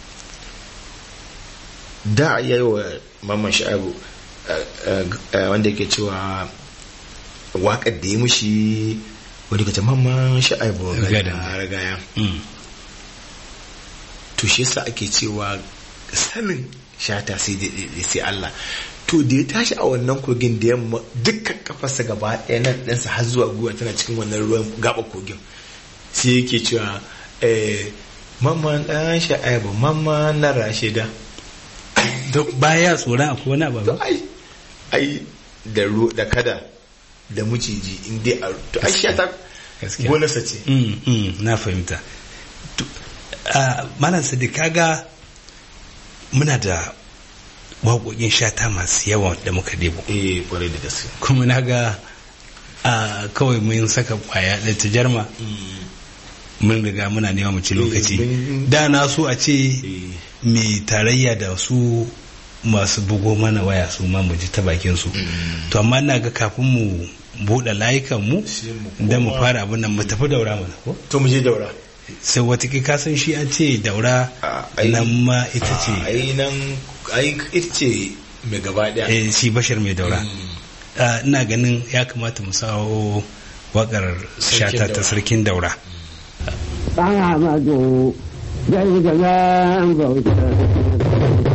[SPEAKER 2] da ya yi wa mamman sha'abu eh, eh, wanda yake cewa waƙar da ya mushi wadda kace mamman sha'abu
[SPEAKER 1] Gadan.
[SPEAKER 2] gada ragaya
[SPEAKER 1] Mm.
[SPEAKER 2] to shi yasa ake cewa sanin shata sai da sai Allah to da ya tashi a wannan kogin da yamma dukkan kafarsa gaba ɗaya nan ɗansa har zuwa gwiwa tana cikin wannan ruwan gaba kogin sai yake cewa eh mamman ɗan sha'aibu mamman na rashida
[SPEAKER 1] to baya tsoron akwai wani abu
[SPEAKER 2] to
[SPEAKER 1] ba
[SPEAKER 2] ai ai da ru da kada da muciji in dai a to ai shata
[SPEAKER 1] Gaskiya.
[SPEAKER 2] gonarsa ce
[SPEAKER 1] Mm, mm, na fahimta To, ah, malam sadiq kaga muna da waƙoƙin shata masu yawa da muka debo
[SPEAKER 2] eh kwarai da gaske
[SPEAKER 1] kuma na ga ah, kawai mun saka kwaya da tajarma mun riga muna nema mu ci lokaci
[SPEAKER 2] mun-
[SPEAKER 1] da na so a ce
[SPEAKER 2] eh
[SPEAKER 1] mai tarayya da su masu bugo mana waya su ma mu ji ta bakin su to amma ina ga kafin mu buɗe layukan mu
[SPEAKER 2] Sai mu
[SPEAKER 1] da mu
[SPEAKER 2] koma-
[SPEAKER 1] fara abin nan mu tafi daura mana ko
[SPEAKER 2] to mu je daura
[SPEAKER 1] sai wata ka san shi an ce daura
[SPEAKER 2] Ah, ai-
[SPEAKER 1] nan ma ita ce
[SPEAKER 2] ai nan ai ita ce mai gaba daya
[SPEAKER 1] eh, shi bashar mai daura
[SPEAKER 2] Mm.
[SPEAKER 1] Ah, ina ganin ya kamata mu sawo wakar
[SPEAKER 2] Sarkin
[SPEAKER 1] shata ta
[SPEAKER 2] Daura.
[SPEAKER 1] sarkin daura
[SPEAKER 3] ɗan Amadu zai gaban bauta.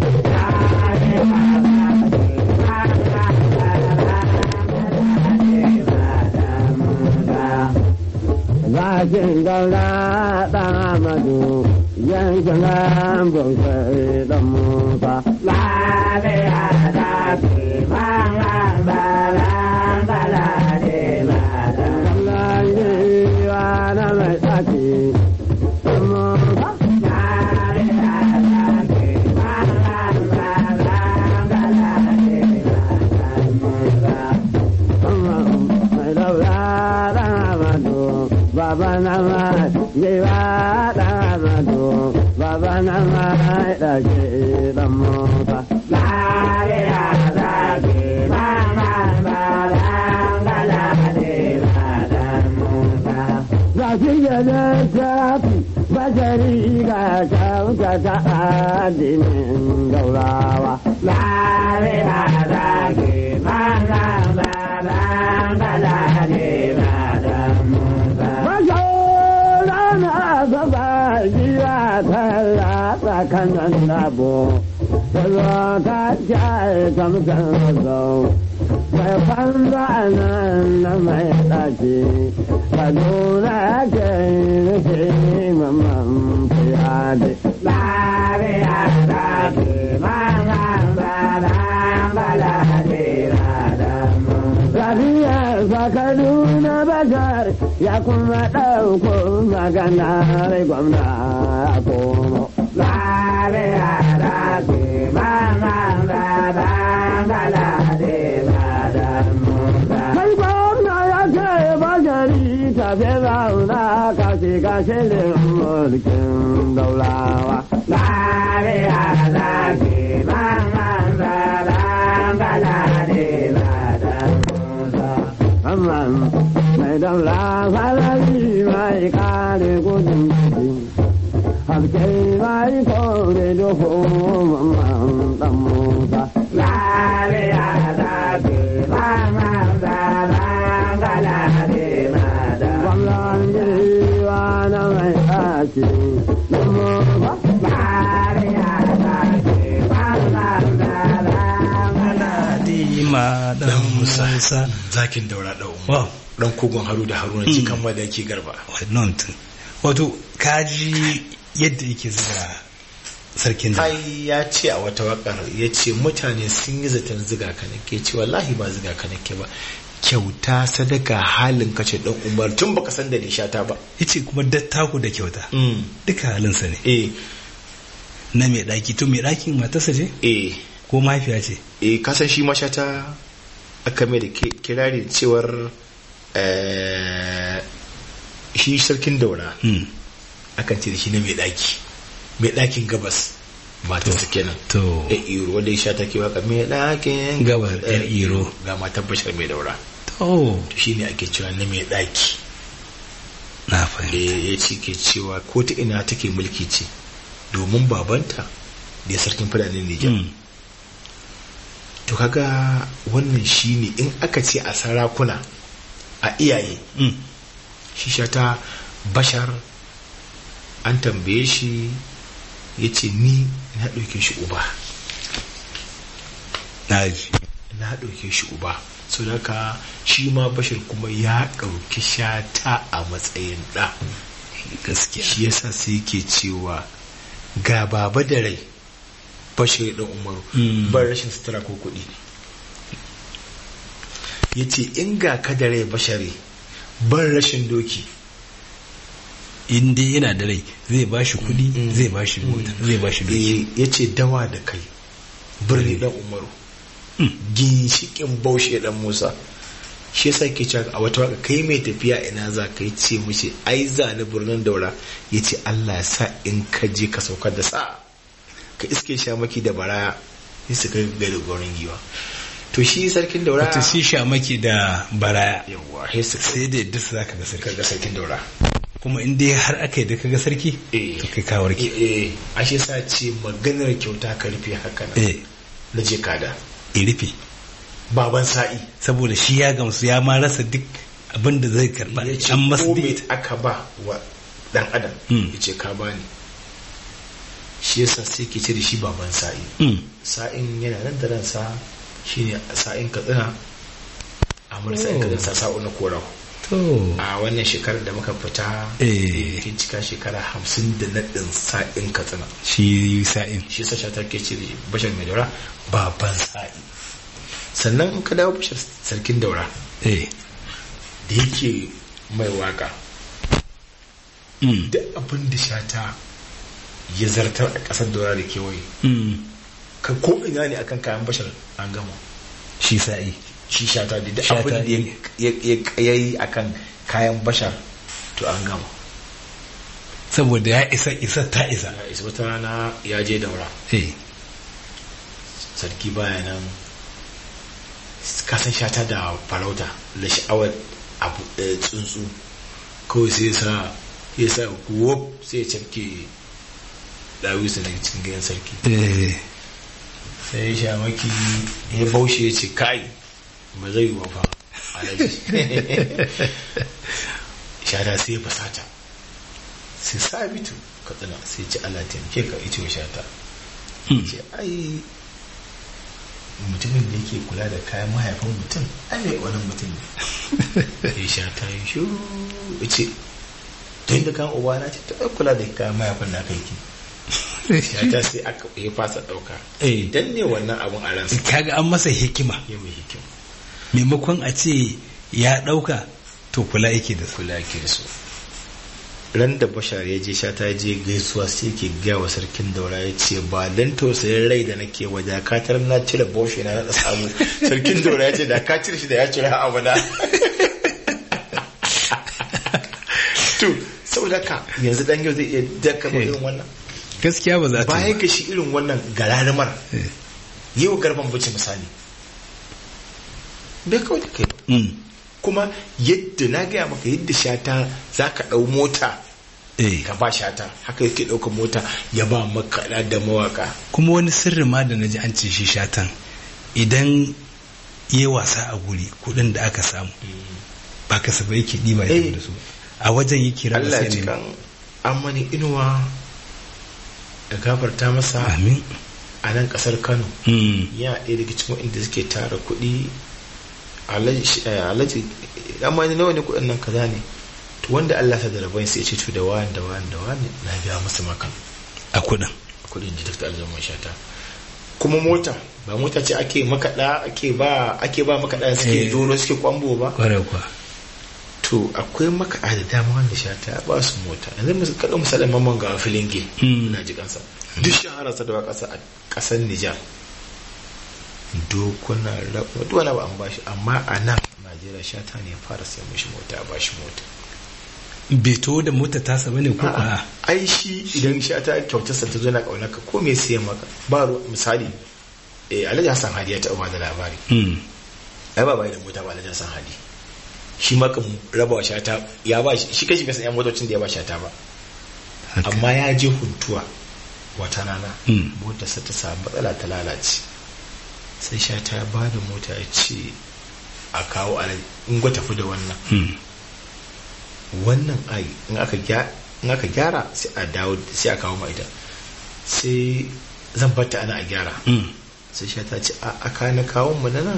[SPEAKER 3] Zakin daura ɗan Amadu zai gaban bauta ɗan Musa. Lafiya da ke bayan balan balade madan. Lafiya na mai tsaki. Musa. Lafiya da ke bayan balan giwa da mado baba na mai da ke dan musa lariya da ke mama balangala de dan musa Zafi ya da tafi bashari ga kyauta ta addinin gaurawa. Lariya da ke mana baban bala ne ba da musa. Mashaurana gaba jiya ta latsa kanan dabo. Tazo ta jaye tamsan zau. Mai fanda nan na mai ɗaki. Kaduna ke nufi mamman fiyade. Lariya da ke mana baban bala ne ba da musa. Lafiyar sa Kaduna Bashar ya kuma ɗauko maganar gwamna ya komo. Lariya da ke mana baban bala ne ba da musa. Kai gwamna ya ce bashari tafi zauna ka shiga shirin mulkin daulawa. Lariya da ke mana baban bala ne ba da musa. Amman mai daula falari mai kare gudun jiki. Haske mai kore duhu mamman dan musa. Lariya da ke mana baban bala ne ba da Gwamnan jirwa na mai ɗaki. Dan musa. Lariya da ke mana baban bala
[SPEAKER 1] Aladima dan Musa.
[SPEAKER 2] zakin daura da umar
[SPEAKER 1] Wow,
[SPEAKER 2] dan kogon haru da haruna cikan madaki garba
[SPEAKER 1] wannan tun. Wato, kaji yadda yake zuga sarkin da.
[SPEAKER 2] ai ya ce a wata wakar ya ce mutane sun yi zaton ziga ka nake ce wallahi ba ziga ka nake ba kyauta sadaka halin kace dan umar tun baka san da nishata ba
[SPEAKER 1] Yace kuma dattaku da kyauta. Duka halinsa ne.
[SPEAKER 2] eh
[SPEAKER 1] Na mai ɗaki, to mai ɗakin matarsa ce?
[SPEAKER 2] eh
[SPEAKER 1] Ko mahaifiya ce?
[SPEAKER 2] eh kasan shi mashata aka mai da ki- kirari cewar eh, shi sarkin daura
[SPEAKER 1] Hmm.
[SPEAKER 2] akan ce da shi na mai daki mai dakin gabas matarsa kenan
[SPEAKER 1] To,
[SPEAKER 2] ya iro wanda ya sha take waka mai dakin
[SPEAKER 1] Gabas, yar iro.
[SPEAKER 2] ga matar bashar mai daura
[SPEAKER 1] to,
[SPEAKER 2] to shi ne ake cewa na mai daki
[SPEAKER 1] na fahimta.
[SPEAKER 2] Eh, ya ce ke cewa ko ta ina take mulki ce domin babanta da ya sarkin fadanin Nijar
[SPEAKER 1] Hmm.
[SPEAKER 2] to kaga wannan shine in aka ce a sarakuna a iyaye
[SPEAKER 1] Hmm.
[SPEAKER 2] shi shata bashar an tambaye shi ya ce ni na ɗauke shi uba
[SPEAKER 1] Na ji.
[SPEAKER 2] na ɗauke shi uba so haka shi ma bashar kuma ya ɗauki shata a matsayin ɗa
[SPEAKER 1] Gaskiya.
[SPEAKER 2] shi yasa sai yake cewa ga baba da rai bashir ɗan umaru
[SPEAKER 1] Mm.
[SPEAKER 2] ban rashin sutura ko kuɗi ya ce in ga ka da rai bashari ban rashin doki
[SPEAKER 1] In dai yana da rai zai ba shi kuɗi,
[SPEAKER 2] Mm.
[SPEAKER 1] zai ba shi mota, zai ba shi doki.
[SPEAKER 2] ya ce dawa da kai birni dan umaru
[SPEAKER 1] Mm.
[SPEAKER 2] ginshikin baushe dan musa shi yasa ke cewa a wata waka kai mai tafiya ina za ka yi ce mushi ai za ni birnin daura ya ce allah ya sa in ka je ka saukar da sa ka iske shamaki da baraya ya su kai gari gurin giwa to shi sarkin daura
[SPEAKER 1] Wata shi shamaki da baraya.
[SPEAKER 2] yawa sai su
[SPEAKER 1] Sai da yadda za ka ga sarki.
[SPEAKER 2] kaga sarkin daura
[SPEAKER 1] Kuma in dai har aka yi da ka ga sarki,
[SPEAKER 2] eh
[SPEAKER 1] to kai ka warke.
[SPEAKER 2] eh a shi yasa ce maganar kyauta ka rufe haka nan
[SPEAKER 1] Eh,
[SPEAKER 2] na je kada
[SPEAKER 1] ya rufe.
[SPEAKER 2] baban sa'i
[SPEAKER 1] Saboda shi ya gamsu ya ma rasa duk abin da zai karɓa.
[SPEAKER 2] ya ce
[SPEAKER 1] An masa
[SPEAKER 2] ko me
[SPEAKER 1] date.
[SPEAKER 2] aka ba wa dan adam
[SPEAKER 1] Mm.
[SPEAKER 2] ya ce ka bani shi yasa sai ke ce da shi baban sa'i
[SPEAKER 1] Hmm.
[SPEAKER 2] sa'in yana nan da ransa shine sa'in katsina a mura sa'in
[SPEAKER 1] Oh.
[SPEAKER 2] katsina sa'o na korau
[SPEAKER 1] To,
[SPEAKER 2] a wannan shekarar da muka fita
[SPEAKER 1] Eh.
[SPEAKER 2] kin cika shekara hamsin da naɗin sa'in katsina
[SPEAKER 1] shi sa'in.
[SPEAKER 2] shi yasa shatar ke ce da bashar mai daura baban sa'i sannan in ka dawo bashar sarkin daura
[SPEAKER 1] Eh.
[SPEAKER 2] da yake mai waka
[SPEAKER 1] Hmm.
[SPEAKER 2] duk abin da shata ya zartar a ƙasar daura da kewaye
[SPEAKER 1] Hmm.
[SPEAKER 2] ka ko ina ne akan kayan bashar an gama
[SPEAKER 1] Shi sa'i.
[SPEAKER 2] shi shata da duk
[SPEAKER 1] Shata
[SPEAKER 2] abin da ya- ya ya yi akan kayan bashar to an gama
[SPEAKER 1] saboda ya isa isa ta isa
[SPEAKER 2] ya isa wata rana ya je daura
[SPEAKER 1] eh
[SPEAKER 2] sarki baya nan kasan shata da farauta da sha'awar abu ɗaya tsuntsu kawai sai sa ya sa wop sai ya cafke ɗawisa daga cikin gidan sarki
[SPEAKER 1] eh
[SPEAKER 2] sai ya sha maki ya baushe ya ce kai ba zai yi wa fa alaji shata sai ya fasata sai sabitu katsina sai ce ala taimake ka ita wa shata ce ai mutumin da yake kula da kayan mahaifin mutum ai mai wani mutum ne ya sha ta yi shuru ya ce tun da kan uba na ce ta ai kula da kayan mahaifin na kai ki ya ta sai aka ya fasa ɗauka
[SPEAKER 1] Eh.
[SPEAKER 2] idan ne wannan abun a ransa
[SPEAKER 1] kaga an masa hikima
[SPEAKER 2] ya mai hikima
[SPEAKER 1] maimakon a ce ya ɗauka to kula yake da su
[SPEAKER 2] kula ke da su ran da bashar ya je sha ta je gaisuwa sai ke gaya wa sarkin daura ya ce ba dan tausayin rai da nake waje katar na cire boshe na na samu sarkin daura ya ce da ka cire shi da ya cire abu na to saboda ka yanzu dan yau zai iya daka ba irin wannan
[SPEAKER 1] gaskiya ba za ta
[SPEAKER 2] bayan
[SPEAKER 1] yi
[SPEAKER 2] ka shi irin wannan gararumar
[SPEAKER 1] Eh.
[SPEAKER 2] yau garban bace misali bai kawai da kai ba
[SPEAKER 1] ba. Mm.
[SPEAKER 2] kuma yadda na gaya maka yadda shata za ka ɗau mota
[SPEAKER 1] eh
[SPEAKER 2] ka ba shata haka yake ɗaukar mota ya ba makaɗa da mawaka
[SPEAKER 1] kuma wani sirri ma da naji an ce shi shatan idan ya wasa a guri kuɗin da aka samu ba kasafai yake ɗiba ya tafi
[SPEAKER 2] Eh.
[SPEAKER 1] da su a wajen yake raba
[SPEAKER 2] Allah
[SPEAKER 1] sai
[SPEAKER 2] ji
[SPEAKER 1] ne
[SPEAKER 2] kan amani inuwa da gafarta masa
[SPEAKER 1] amin
[SPEAKER 2] a nan ƙasar Kano
[SPEAKER 1] Mm.
[SPEAKER 2] ya ɗaya daga cikin inda suke tara kuɗi alhaji eh, alhaji amani nawa ne kuɗin nan kaza ne to wanda Allah ta da rabon sai ya ce to da wani da wani da wani na biya musu makan
[SPEAKER 1] a kuɗin
[SPEAKER 2] kudin da Dr. Aljaman Shata kuma mota ba mota ce ake makaɗa ake ba ake ba makaɗa suke
[SPEAKER 1] Eh.
[SPEAKER 2] doro suke kwambo ba
[SPEAKER 1] kwarai kuwa
[SPEAKER 2] to akwai makaɗa da dama wanda Shata ya ba su mota yanzu mu kaɗa misalin mamman ga filinge
[SPEAKER 1] Mm.
[SPEAKER 2] na ji kansa duk shahararsa da wa ƙasa a ƙasar Nijar dokuna rabu duk wani abu an bashi amma a nan Najeriya Shata ne ya fara sai mishi mota ba shi mota
[SPEAKER 1] bai to da mota tasa bane ko kuwa
[SPEAKER 2] A'a, ai shi idan Shata kyautarsa ta zo na ƙaunarka ko me siyan maka ba ruwa- misali eh Alhaji Hassan Hadi ya taɓa ba da labari
[SPEAKER 1] Mm.
[SPEAKER 2] ai ba bai da mota ba Alhaji Hassan Hadi shi ma kan raba wa shata ya ba shi shi kashi bai san yan motocin da ya ba shata ba
[SPEAKER 1] Haka.
[SPEAKER 2] amma ya je huntuwa wata rana
[SPEAKER 1] Mm.
[SPEAKER 2] motarsa ta samu matsala ta lalace sai shata ya ba da mota ya ce a kawo alhaji in gwa tafi da wannan
[SPEAKER 1] Mm.
[SPEAKER 2] wannan ai in aka gya- in aka gyara sai a dawo sai a kawo ma ita sai zan bata ana a gyara
[SPEAKER 1] Mm.
[SPEAKER 2] sai shi ta ce a aka na kawon mu na nan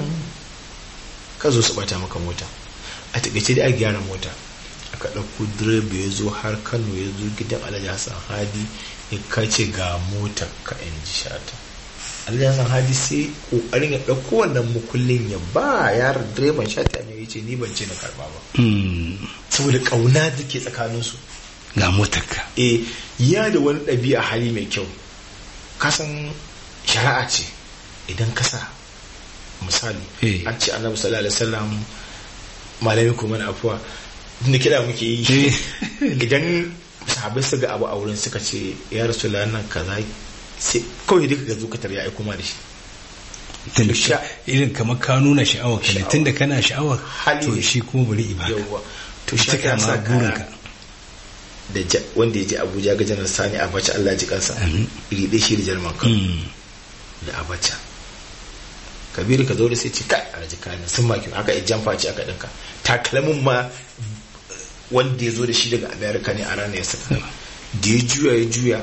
[SPEAKER 2] ka zo su bata maka mota a takaice dai a gyara mota aka ɗauko direba ya zo har kano ya zo gidan alhaji hassan hadi ya kace ga mota ka in ji shata alhaji hassan hadi sai ƙoƙarin ya ɗauko wannan mukullin ya ba yaron direban shata ne ya ce ni ban ce na karba ba
[SPEAKER 1] Mm.
[SPEAKER 2] saboda ƙauna da ke tsakaninsu
[SPEAKER 1] ga motarka
[SPEAKER 2] e ya da wani ɗabi'a hali mai kyau kasan shari'a ce idan ka sa misali
[SPEAKER 1] Eh.
[SPEAKER 2] an ce annabi sallallahu alaihi wasallam malami kuma na afuwa da kira muke yi
[SPEAKER 1] Eh.
[SPEAKER 2] idan sahabbai su ga abu a wurin suka ce ya rasu nan kaza sai kawai duka ga zukatar ya aiko ma da shi
[SPEAKER 1] tunda
[SPEAKER 2] Sha-
[SPEAKER 1] irin kamar ka nuna sha'awar ka ne
[SPEAKER 2] Sha'awa.
[SPEAKER 1] tunda kana sha'awar
[SPEAKER 2] Hali
[SPEAKER 1] to
[SPEAKER 2] ne.
[SPEAKER 1] shi kuma bari ibaka
[SPEAKER 2] yawwa to
[SPEAKER 1] Ita
[SPEAKER 2] shi ka
[SPEAKER 1] kama
[SPEAKER 2] sa
[SPEAKER 1] burinka.
[SPEAKER 2] kaya da ja- wanda ya je abuja ga janar sani abacha allah ji kansa
[SPEAKER 1] Amin.
[SPEAKER 2] iri ɗaya shi da jarman kan
[SPEAKER 1] Mm.
[SPEAKER 2] da abacha kabiru ka zo da sai ce kai alhaji kayan sun maki aka yi jamfa ce aka ɗinka takalmin ma wanda ya zo da shi daga america ne a ranar ya saka da ya juya ya juya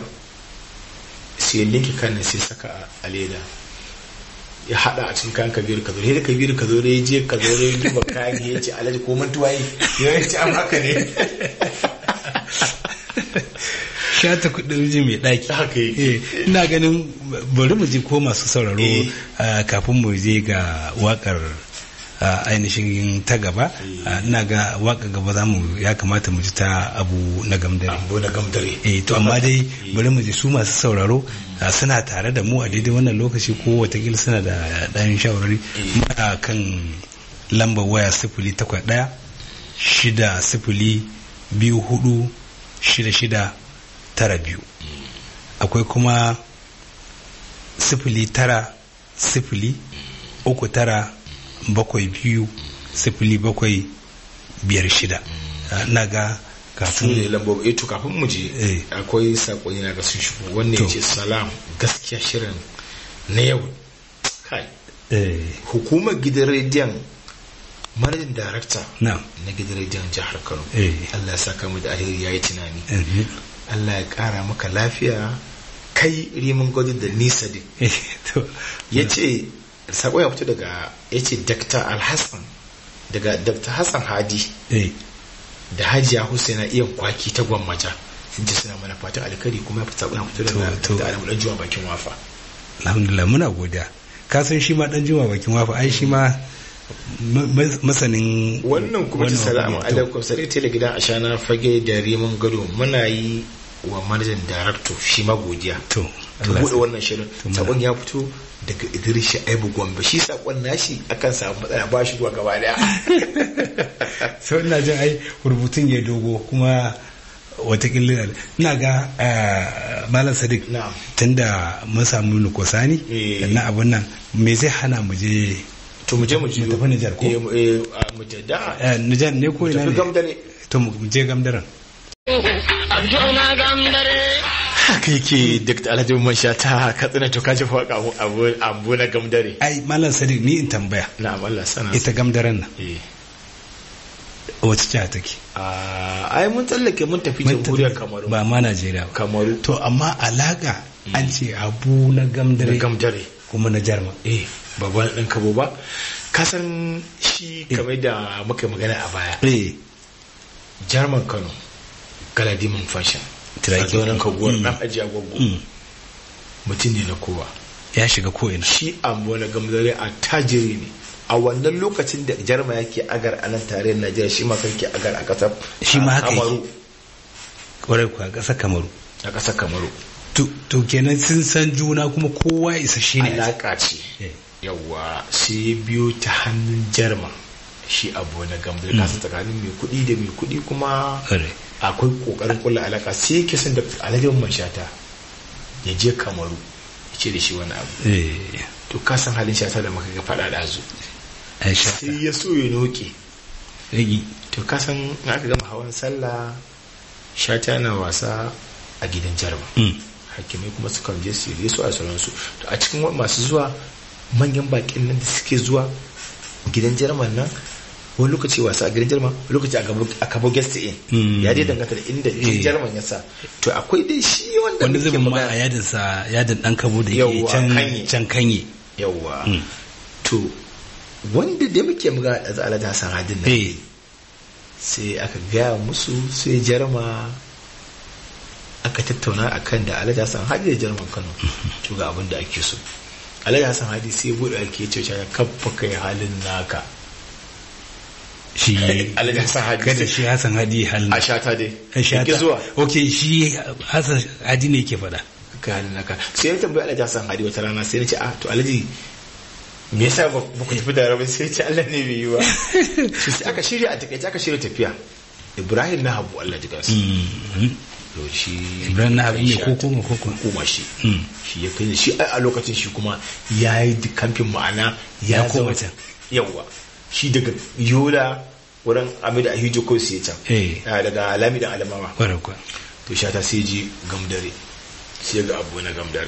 [SPEAKER 2] sai ya linki kan sai saka a- a leda ya hada a cikin kayan kabiru ka zo da kabiru ka zo da ya je ka zo da ya duba kayan ya ce alhaji ko mantuwa yi ya ce an haka ne
[SPEAKER 1] shata kudin miji mai ɗaki
[SPEAKER 2] Haka yake.
[SPEAKER 1] Eh, ina ganin bari mu je ko masu sauraro
[SPEAKER 2] Eh.
[SPEAKER 1] ah, kafin mu je ga wakar ah, ainihin ta gaba Ah, ina ga waka gaba za mu ya kamata mu ji ta abu na gamdare
[SPEAKER 2] abu na gamdare
[SPEAKER 1] eh to amma dai bari mu ji su masu sauraro ah, suna tare da mu a daidai wannan lokaci ko watakila suna da ɗayan shawarari muna kan lambar waya sifili takwas ɗaya shida sifili biyu hudu shida shida tara biyu akwai kuma sifili tara sifili uku tara bakwai biyu sifili bakwai biyar shida na ga
[SPEAKER 2] su ne
[SPEAKER 1] kafin
[SPEAKER 2] lambobi eh to kafin mu je
[SPEAKER 1] Eh.
[SPEAKER 2] akwai sakonni na ga sun shigo wannan
[SPEAKER 1] To.
[SPEAKER 2] ya ce salam gaskiya shirin na yau kai
[SPEAKER 1] eh,
[SPEAKER 2] hukumar gidan rediyon manajin darakta
[SPEAKER 1] na
[SPEAKER 2] na gidan rediyon jihar kano
[SPEAKER 1] Eh.
[SPEAKER 2] allah ya saka mu da alheri ya yi tunani
[SPEAKER 1] eh,
[SPEAKER 2] allah ya kara maka lafiya kai rimin gwadi da nisa din
[SPEAKER 1] eh, to,
[SPEAKER 2] ya ce sako ya fito daga ya ce dr alhassan daga dr hassan hadi
[SPEAKER 1] eh,
[SPEAKER 2] da hajiya husaina iya kwaki ta gwammaja sun ce suna mana fatan alkari kuma ya fita ya fito daga
[SPEAKER 1] To, to.
[SPEAKER 2] dr alamu dan juwa bakin wafa
[SPEAKER 1] alhamdulillah muna godiya ka san shi ma dan juma bakin wafa ai shi ma ma- ma- masanin
[SPEAKER 2] wannan kuma ta salamu
[SPEAKER 1] to,
[SPEAKER 2] alaikum sai tele gidan ashana fage da rimin gado muna yi wa manajan darakto shi ma godiya
[SPEAKER 1] to
[SPEAKER 2] ka
[SPEAKER 1] Allah
[SPEAKER 2] bude
[SPEAKER 1] ya-
[SPEAKER 2] wannan shirin
[SPEAKER 1] to muna-
[SPEAKER 2] sakon ya fito daga idris shaibu gombe shi sakon nashi akan samu matsala ba shi zuwa gaba daya
[SPEAKER 1] so ina jin ai rubutun ya dogo kuma watakila ina ga eh, malam sadiq
[SPEAKER 2] na'am
[SPEAKER 1] tunda mun samu nukosani
[SPEAKER 2] Eh.
[SPEAKER 1] da na abun nan me zai hana mu je
[SPEAKER 2] to mu je mu jiyo
[SPEAKER 1] Mu tafi Nijar ko?
[SPEAKER 2] Eh, mu- eh, a, mu je da
[SPEAKER 1] eh, Nijar ne ko
[SPEAKER 2] mu
[SPEAKER 1] ina
[SPEAKER 2] tafi
[SPEAKER 1] ne
[SPEAKER 2] gamdare
[SPEAKER 1] to mu je gamdaran
[SPEAKER 4] Abduna gambare.
[SPEAKER 2] haka yake dr alhaji man sha ta katsina to kaji fa abu abu abu na gamdare
[SPEAKER 1] ai malam sadiq ni in tambaya
[SPEAKER 2] na'am Allah sana
[SPEAKER 1] ita gamdaran nan
[SPEAKER 2] eh
[SPEAKER 1] wace jiha take
[SPEAKER 2] a ai mun tsallake mun tafi
[SPEAKER 1] Mun
[SPEAKER 2] jamhuriyar
[SPEAKER 1] tafi-
[SPEAKER 2] kamaru
[SPEAKER 1] ba ma Najeriya ba
[SPEAKER 2] kamaru
[SPEAKER 1] to amma alaka an ce abu na
[SPEAKER 2] da
[SPEAKER 1] gamdare
[SPEAKER 2] gamdare
[SPEAKER 1] kuma na jarma
[SPEAKER 2] eh babban ɗan kabo ba kasan shi kamar da muka yi magana a baya
[SPEAKER 1] eh
[SPEAKER 2] jarman kano galadiman fashion
[SPEAKER 1] Tiraki.
[SPEAKER 2] sardaunan kaguwar
[SPEAKER 1] Mm.
[SPEAKER 2] ɗan ajiya gwaggo
[SPEAKER 1] mm,
[SPEAKER 2] mutum ne na kowa
[SPEAKER 1] ya shiga ko ina
[SPEAKER 2] shi ambo na gamdare a tajiri ne a wannan lokacin da jarma yake agar a nan tarayyar najeriya shi ma ke agar a ƙasar
[SPEAKER 1] Shi ma haka yake.
[SPEAKER 2] kamaru
[SPEAKER 1] kwarai kuwa ƙasar kamaru
[SPEAKER 2] a ƙasar kamaru
[SPEAKER 1] to to kenan sun san juna kuma kowa isa shi ne
[SPEAKER 2] alaƙa ce
[SPEAKER 1] Eh.
[SPEAKER 2] yawwa sai ya biyo ta hannun jarma shi abu na gamdare
[SPEAKER 1] Mm.
[SPEAKER 2] kasa tsakanin mai kuɗi da mai kuɗi kuma
[SPEAKER 1] Kwarai.
[SPEAKER 2] akwai kokarin kula alaka sai yake son da alhajin mashata ya je kamaru ya ce da shi wani abu
[SPEAKER 1] eh
[SPEAKER 2] to ka san halin shata da maka ga faɗa da zu
[SPEAKER 1] aisha
[SPEAKER 2] sai ya so ya noke
[SPEAKER 1] rigi
[SPEAKER 2] to ka san in aka gama hawan sallah shata na wasa a gidan jarma
[SPEAKER 1] mm,
[SPEAKER 2] hakimai kuma sukan je su yi su a sauransu to a cikin wa- masu zuwa manyan bakin nan da suke zuwa gidan jarman nan wani lokaci wasa a gidan jarman wani lokaci a gabo- a kabo guest in
[SPEAKER 1] Mm.
[SPEAKER 2] ya dai danganta da inda
[SPEAKER 1] Eh.
[SPEAKER 2] gidan jarman ya sa to akwai dai shi wanda
[SPEAKER 1] wani
[SPEAKER 2] muke
[SPEAKER 1] zubin ma
[SPEAKER 2] magana-
[SPEAKER 1] a yadin sa yadin dan kabo da yake
[SPEAKER 2] Yawwa,
[SPEAKER 1] can
[SPEAKER 2] kanye.
[SPEAKER 1] can kanye
[SPEAKER 2] yawwa
[SPEAKER 1] Mm.
[SPEAKER 2] to wanda da muke magana da za'ala da san hadin nan
[SPEAKER 1] eh
[SPEAKER 2] sai aka gaya musu sai jarma aka tattauna a kan da alhaji hassan hadi da jarman kano to ga abin da ake so alhaji hassan hadi sai buɗe ake ce ya kafa kai halin naka
[SPEAKER 1] shi
[SPEAKER 2] alhaji hassan hadi
[SPEAKER 1] kada shi Hassan Hadi halin
[SPEAKER 2] a shata dai
[SPEAKER 1] a shata
[SPEAKER 2] Yake zuwa
[SPEAKER 1] okay shi Hassan Hadi ne yake faɗa
[SPEAKER 2] kai halin naka sai ya tambayi alhaji hassan hadi wata rana sai na ce ah to alhaji me yasa ba ba ku tafi da rabai sai ya ce Allah ne bai yi ba to sai aka shirya a takaice aka shirya tafiya Ibrahim na Habu Allah ji gansu
[SPEAKER 1] Mm,
[SPEAKER 2] to shi
[SPEAKER 1] Ibrahim na Habu ne
[SPEAKER 2] Aisha
[SPEAKER 1] ko kuma ko kuma?
[SPEAKER 2] hukuma shi
[SPEAKER 1] mm.
[SPEAKER 2] shi ya kai shi a lokacin shi kuma ya yi kamfin ma'ana ya
[SPEAKER 1] Ya koma
[SPEAKER 2] zama-
[SPEAKER 1] can.
[SPEAKER 2] yawwa shi daga yola wurin amida a hijo ko sai can
[SPEAKER 1] Eh.
[SPEAKER 2] Ah, daga alami da alamawa
[SPEAKER 1] kwarai kuwa
[SPEAKER 2] to sha ta sai ji gamdare sai ga abu na gamdare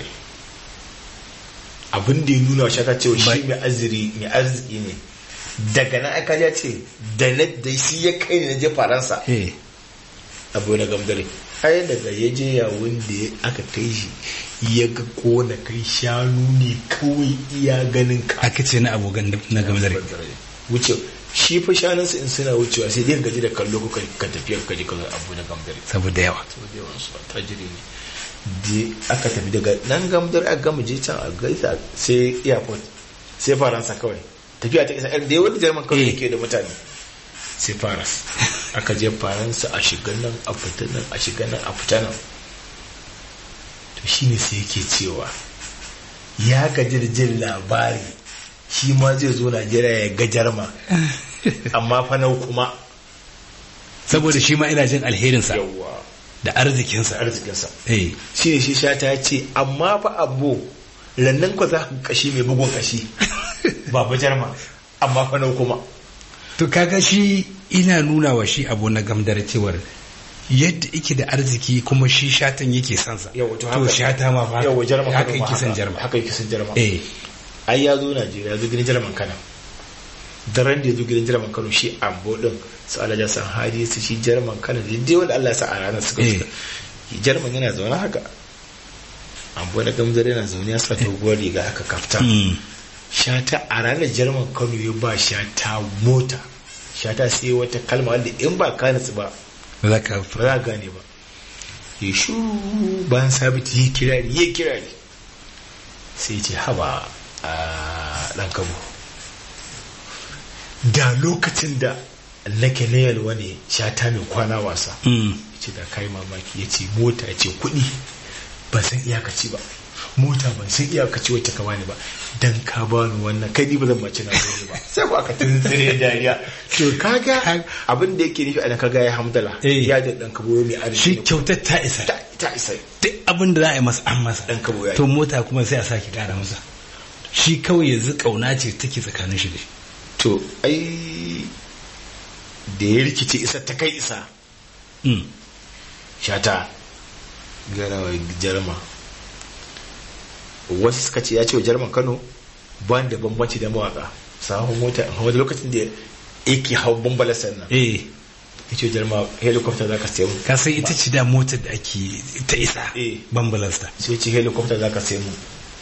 [SPEAKER 2] abin da ya nuna wa shata cewa shi mai aziri mai arziki ne daga nan aka ya ce da na da shi ya kai ne na je faransa
[SPEAKER 1] eh
[SPEAKER 2] abu na gamdare ai daga ya je yawon da ya- aka kai shi ya ga kona kai shanu ne kawai iya ganin ka
[SPEAKER 1] aka ce na abokan na gamdare
[SPEAKER 2] wuce shi fa shanunsa in suna wucewa sai dai gaji da kallo ko ka- ka tafiya ka je ka ga abu na gamdare
[SPEAKER 1] saboda yawa
[SPEAKER 2] saboda yawan su tajiri ne da aka tafi daga nan gamdar aka gama je can a gaisa sai airport sai faransa kawai tafiya ta isa da yawan jarman kawai
[SPEAKER 1] Eh.
[SPEAKER 2] yake da mutane sai faras aka je faransa a shiga nan a fita nan a shiga nan a fita nan to shine sai yake cewa ya gaji da jin labari shi ma zai zo najeriya ya ga jarma amma fa nau kuma
[SPEAKER 1] saboda shi ma ina jin alherinsa
[SPEAKER 2] yawwa
[SPEAKER 1] da da arzikinsa
[SPEAKER 2] arzikinsa
[SPEAKER 1] eh
[SPEAKER 2] shi ne shi shata ya ce amma fa abu rannan ku za ku kashi mai bugun kashi ba ba jarma amma fa nau kuma
[SPEAKER 1] to kaga shi ina nuna wa shi abu na gamdar cewar yadda yake da arziki kuma shi shatan yake son sa
[SPEAKER 2] Yau, to
[SPEAKER 1] to
[SPEAKER 2] haka-
[SPEAKER 1] shata ma fa
[SPEAKER 2] yawa jarma
[SPEAKER 1] haka
[SPEAKER 2] Kano ma
[SPEAKER 1] yake son jarma
[SPEAKER 2] haka yake son jarma
[SPEAKER 1] eh
[SPEAKER 2] ai ya zo najeriya ya zo gidan jarman kano daren da ya zo gidan jarman kano shi ambo din su alaja san hadi su shi jarman kano da dai wanda allah ya sa a ranar suka
[SPEAKER 1] Eh.
[SPEAKER 2] fita jarman yana zaune haka ambo na gamzar yana zaune ya sa doguwar riga haka kafta
[SPEAKER 1] mm.
[SPEAKER 2] shata a ranar jarman kano ya ba shata mota shata sai wata kalma wanda in ba ka nutsu ba
[SPEAKER 1] ba za ka
[SPEAKER 2] ba za a gane ba ya shu bayan sabiti ya kirari ya kirari sai ce haba a ɗan kabo da lokacin da nake na yalwa ne shata mai kwana wasa
[SPEAKER 1] mm.
[SPEAKER 2] ya ce da kai mamaki ya ce mota ya ce kuɗi ban san iyakaci ba mota ban san iyakaci wacce ka bani ba dan ka bani wannan kai ni ba zan mace na gode ba sai ko aka tuntsire dariya to kaga abin da yake nufi a kaga ya hamdala
[SPEAKER 1] Eh.
[SPEAKER 2] ya da dan kabo mai arziki
[SPEAKER 1] shi
[SPEAKER 2] ne.
[SPEAKER 1] kyautar ta isa
[SPEAKER 2] ta ta isa
[SPEAKER 1] duk abin da za a yi masa an masa
[SPEAKER 2] Dan kabo ya yi.
[SPEAKER 1] to mota kuma sai a sake kara masa shi kawai yanzu kauna ce take tsakanin shi da shi
[SPEAKER 2] to ai da ya rikice isa ta kai isa
[SPEAKER 1] Mm.
[SPEAKER 2] shata garawa jarma wasu suka ce ya ce wa jarman kano ba da bambanci da mawaka sahun mota a wani lokacin da yake hau bambala sannan
[SPEAKER 1] eh
[SPEAKER 2] ya ce wa jarma helicopter za ka sayi mu
[SPEAKER 1] ka san ita ce da motar da ake ta isa
[SPEAKER 2] Eh.
[SPEAKER 1] bambalasta
[SPEAKER 2] sai ya ce helicopter za ka sayi mu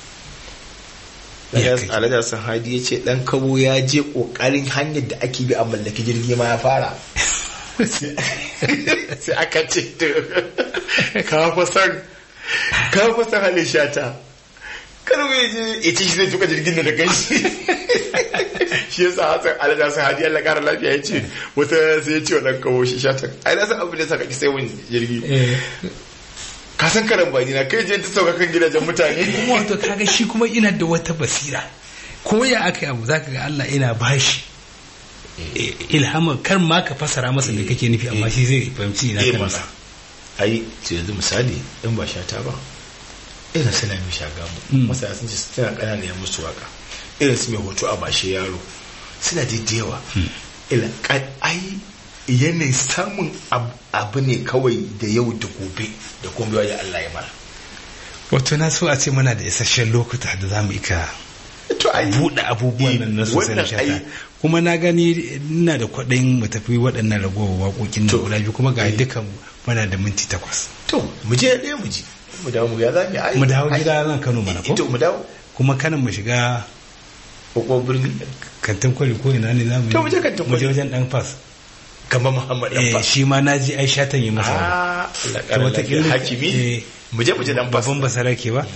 [SPEAKER 1] Ya kai.
[SPEAKER 2] alhaji hassan hadi ya ce dan kabo ya je kokarin hanyar da ake bi a mallaki jirgi ma ya fara sai aka ce to ka fa san ka fa san halin shata kar mu je ya ce shi zai tuka jirgin da kai shi shi yasa hasan alhaji hassan hadi Allah kara lafiya ya ce wata sai ya ce wa dan kabo shi shata ai na san abin da saka ki sai mun jirgi ka san karan bani na kai je ta sauka kan gidajen mutane
[SPEAKER 1] kuma wato kaga shi kuma ina da wata basira ko ya aka yi abu zaka ga Allah ina bashi eh, ilhamar kar ma ka fasara masa me kake nufi amma shi zai fahimci ina
[SPEAKER 2] Eh,
[SPEAKER 1] kan
[SPEAKER 2] mana.
[SPEAKER 1] masa
[SPEAKER 2] ai to yanzu misali in ba shata ba irin suna mai shagamu
[SPEAKER 1] Mm.
[SPEAKER 2] masana sun ce suna ƙanana ya musu waka irin su mai hoto a bashe yaro suna daidaiwa ila ka- ai yanayin samun ab- abu ne kawai da yau da gobe da kuma baiwa ya Allah ya mara
[SPEAKER 1] wato na so a ce muna da isasshen lokuta da za mu ika
[SPEAKER 2] to ai
[SPEAKER 1] buɗe abubuwan nan na sosai na
[SPEAKER 2] wannan
[SPEAKER 1] shata
[SPEAKER 2] ai
[SPEAKER 1] kuma na gani ina da kwaɗayin mu tafi waɗannan ragowar waƙoƙin
[SPEAKER 2] To.
[SPEAKER 1] nan guda biyu kuma ga
[SPEAKER 2] Eh.
[SPEAKER 1] dukan muna da minti takwas
[SPEAKER 2] to mu je ɗaya mu ji mu dawo mu ya za mu yi ai
[SPEAKER 1] mu dawo
[SPEAKER 2] ai-
[SPEAKER 1] gida nan Kano mana ko
[SPEAKER 2] to mu dawo
[SPEAKER 1] kuma kanan mu shiga
[SPEAKER 2] ko birni
[SPEAKER 1] kantin kwari ko ina ne za mu yi
[SPEAKER 2] To, mu je kantin
[SPEAKER 1] mu je
[SPEAKER 2] kwari.
[SPEAKER 1] wajen dan fas
[SPEAKER 2] kamar Muhammad dan
[SPEAKER 1] eh
[SPEAKER 2] fa
[SPEAKER 1] shi ma naji ai shatan yi masa
[SPEAKER 2] ah Allah
[SPEAKER 1] To,
[SPEAKER 2] ƙara lafiya
[SPEAKER 1] wataƙila-
[SPEAKER 2] hakimi
[SPEAKER 1] eh,
[SPEAKER 2] mu je mu je dan fas
[SPEAKER 1] babban basarake ba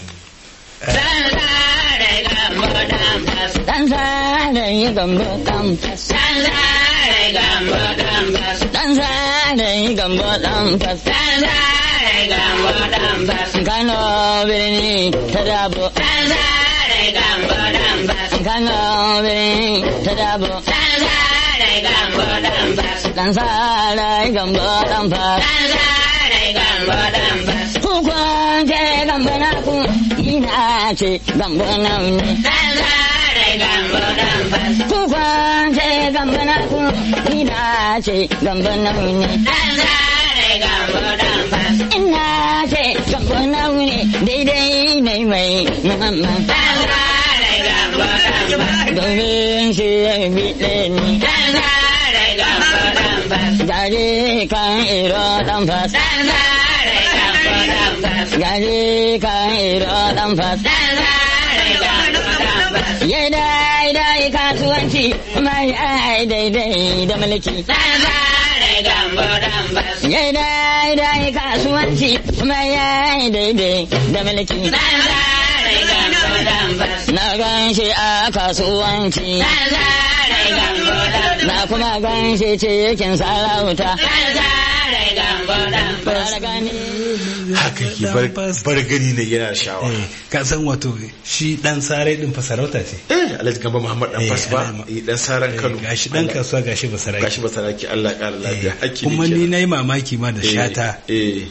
[SPEAKER 5] Dan zare yi gambo dan fas. Dan zare gambo dan fas. Dan zare yi gambo dan fas. Dan zare gambo dan fas. Kano birni ta dabo. Dan zare gambo dan fas. Kano birni ta dabo. Dan zare gambo dan fas. Dan zare gambo dan fas. Dan zare gambo dan fas. Ku kwance gambo na ku ina ce gambo na ne. Dan zare gambo dan fas. Ku kwance gambo na ku ina ce gambo na ne. Dan zare gambo dan fas. Ina ce gambo na ne daidai ne mai muhammad. Dan zare gambo dan fas. Domin shi ya biɗe ni. Dan zare gambo dan fas. Gari kan iro dan fas. Dan zare gambo dan fas. Gari kan iro dan fas. Dan zare gambo dan fas. Ya dai dai kasuwanci mai ai daidai da mulki. Dan zare gambo dan fas. Ya dai dai kasuwanci mai ai daidai da mulki. Dan zare gambo dan fas. Na gan shi a kasuwanci. Dan zare gambo dan fas. Na kuma gan shi cikin sarauta. Dan zare gambo dan fas.
[SPEAKER 2] haka ke bar- bar gani ne yana shawa
[SPEAKER 1] eh ka san wato shi dan sare din fa sarauta ce
[SPEAKER 2] eh alhaji gamba muhammad dan
[SPEAKER 1] Eh,
[SPEAKER 2] fas ba
[SPEAKER 1] Alhaji-
[SPEAKER 2] eh, dan saran kano
[SPEAKER 1] Eh, gashi dan kasuwa gashi basarake
[SPEAKER 2] gashi basaraki Allah ƙara lafiya
[SPEAKER 1] Eh,
[SPEAKER 2] hakki
[SPEAKER 1] kuma
[SPEAKER 2] ne
[SPEAKER 1] ni
[SPEAKER 2] kenan.
[SPEAKER 1] na yi mamaki ma da
[SPEAKER 2] Eh,
[SPEAKER 1] shata
[SPEAKER 2] eh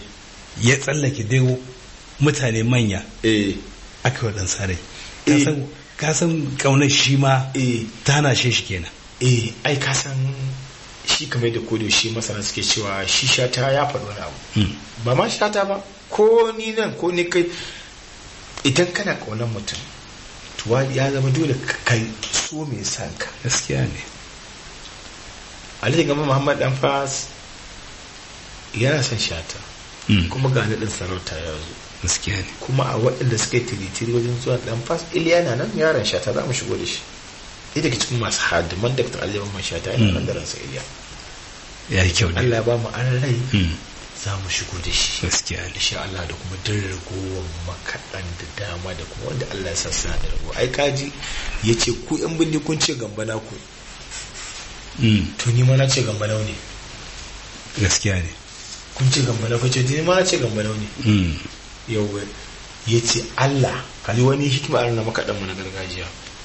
[SPEAKER 1] ya tsallake dai mutane manya
[SPEAKER 2] eh
[SPEAKER 1] aka yi waɗansa rai
[SPEAKER 2] Eh.
[SPEAKER 1] ka san ƙaunar shi ma
[SPEAKER 2] eh
[SPEAKER 1] ta hana shi shi kenan
[SPEAKER 2] eh ai ka san shi kamar da kodo shi masana suke cewa shi shata ya faɗi wani abu
[SPEAKER 1] Mm.
[SPEAKER 2] ba ma shata ba ko ni nan ko ni kai idan kana ƙaunar mutum to wa- ya zama dole ka kai so mai san ka
[SPEAKER 1] gaskiya ne
[SPEAKER 2] alhaji gama muhammad dan fas yana son shata
[SPEAKER 1] Mm.
[SPEAKER 2] kuma ga naɗin sarauta ya zo
[SPEAKER 1] gaskiya ne
[SPEAKER 2] kuma a waɗanda suka yi tiritiri wajen zuwa dan fas iliya na nan yaron shata za mu shigo da shi ɗaya daga cikin masu hadiman da ta aliyu man shata yana nan da ransa iliya
[SPEAKER 1] ya yi kyau ne
[SPEAKER 2] Allah ba mu an rai
[SPEAKER 1] Mm.
[SPEAKER 2] za mu shigo da shi
[SPEAKER 1] gaskiya ne
[SPEAKER 2] insha Allah da kuma din ragowar makaɗan da dama da kuma wanda Allah ya sa suna da rago ai kaji ya ce ku yan bindi kun ce gamba na ku
[SPEAKER 1] Mm.
[SPEAKER 2] to ni ma na ce gamba nau ne
[SPEAKER 1] gaskiya ne
[SPEAKER 2] kun ce gamba na ku ce ni ma na ce gamba nau ne
[SPEAKER 1] Mm.
[SPEAKER 2] yau ya ce Allah kaji wani hikima a na makaɗan mu na gargajiya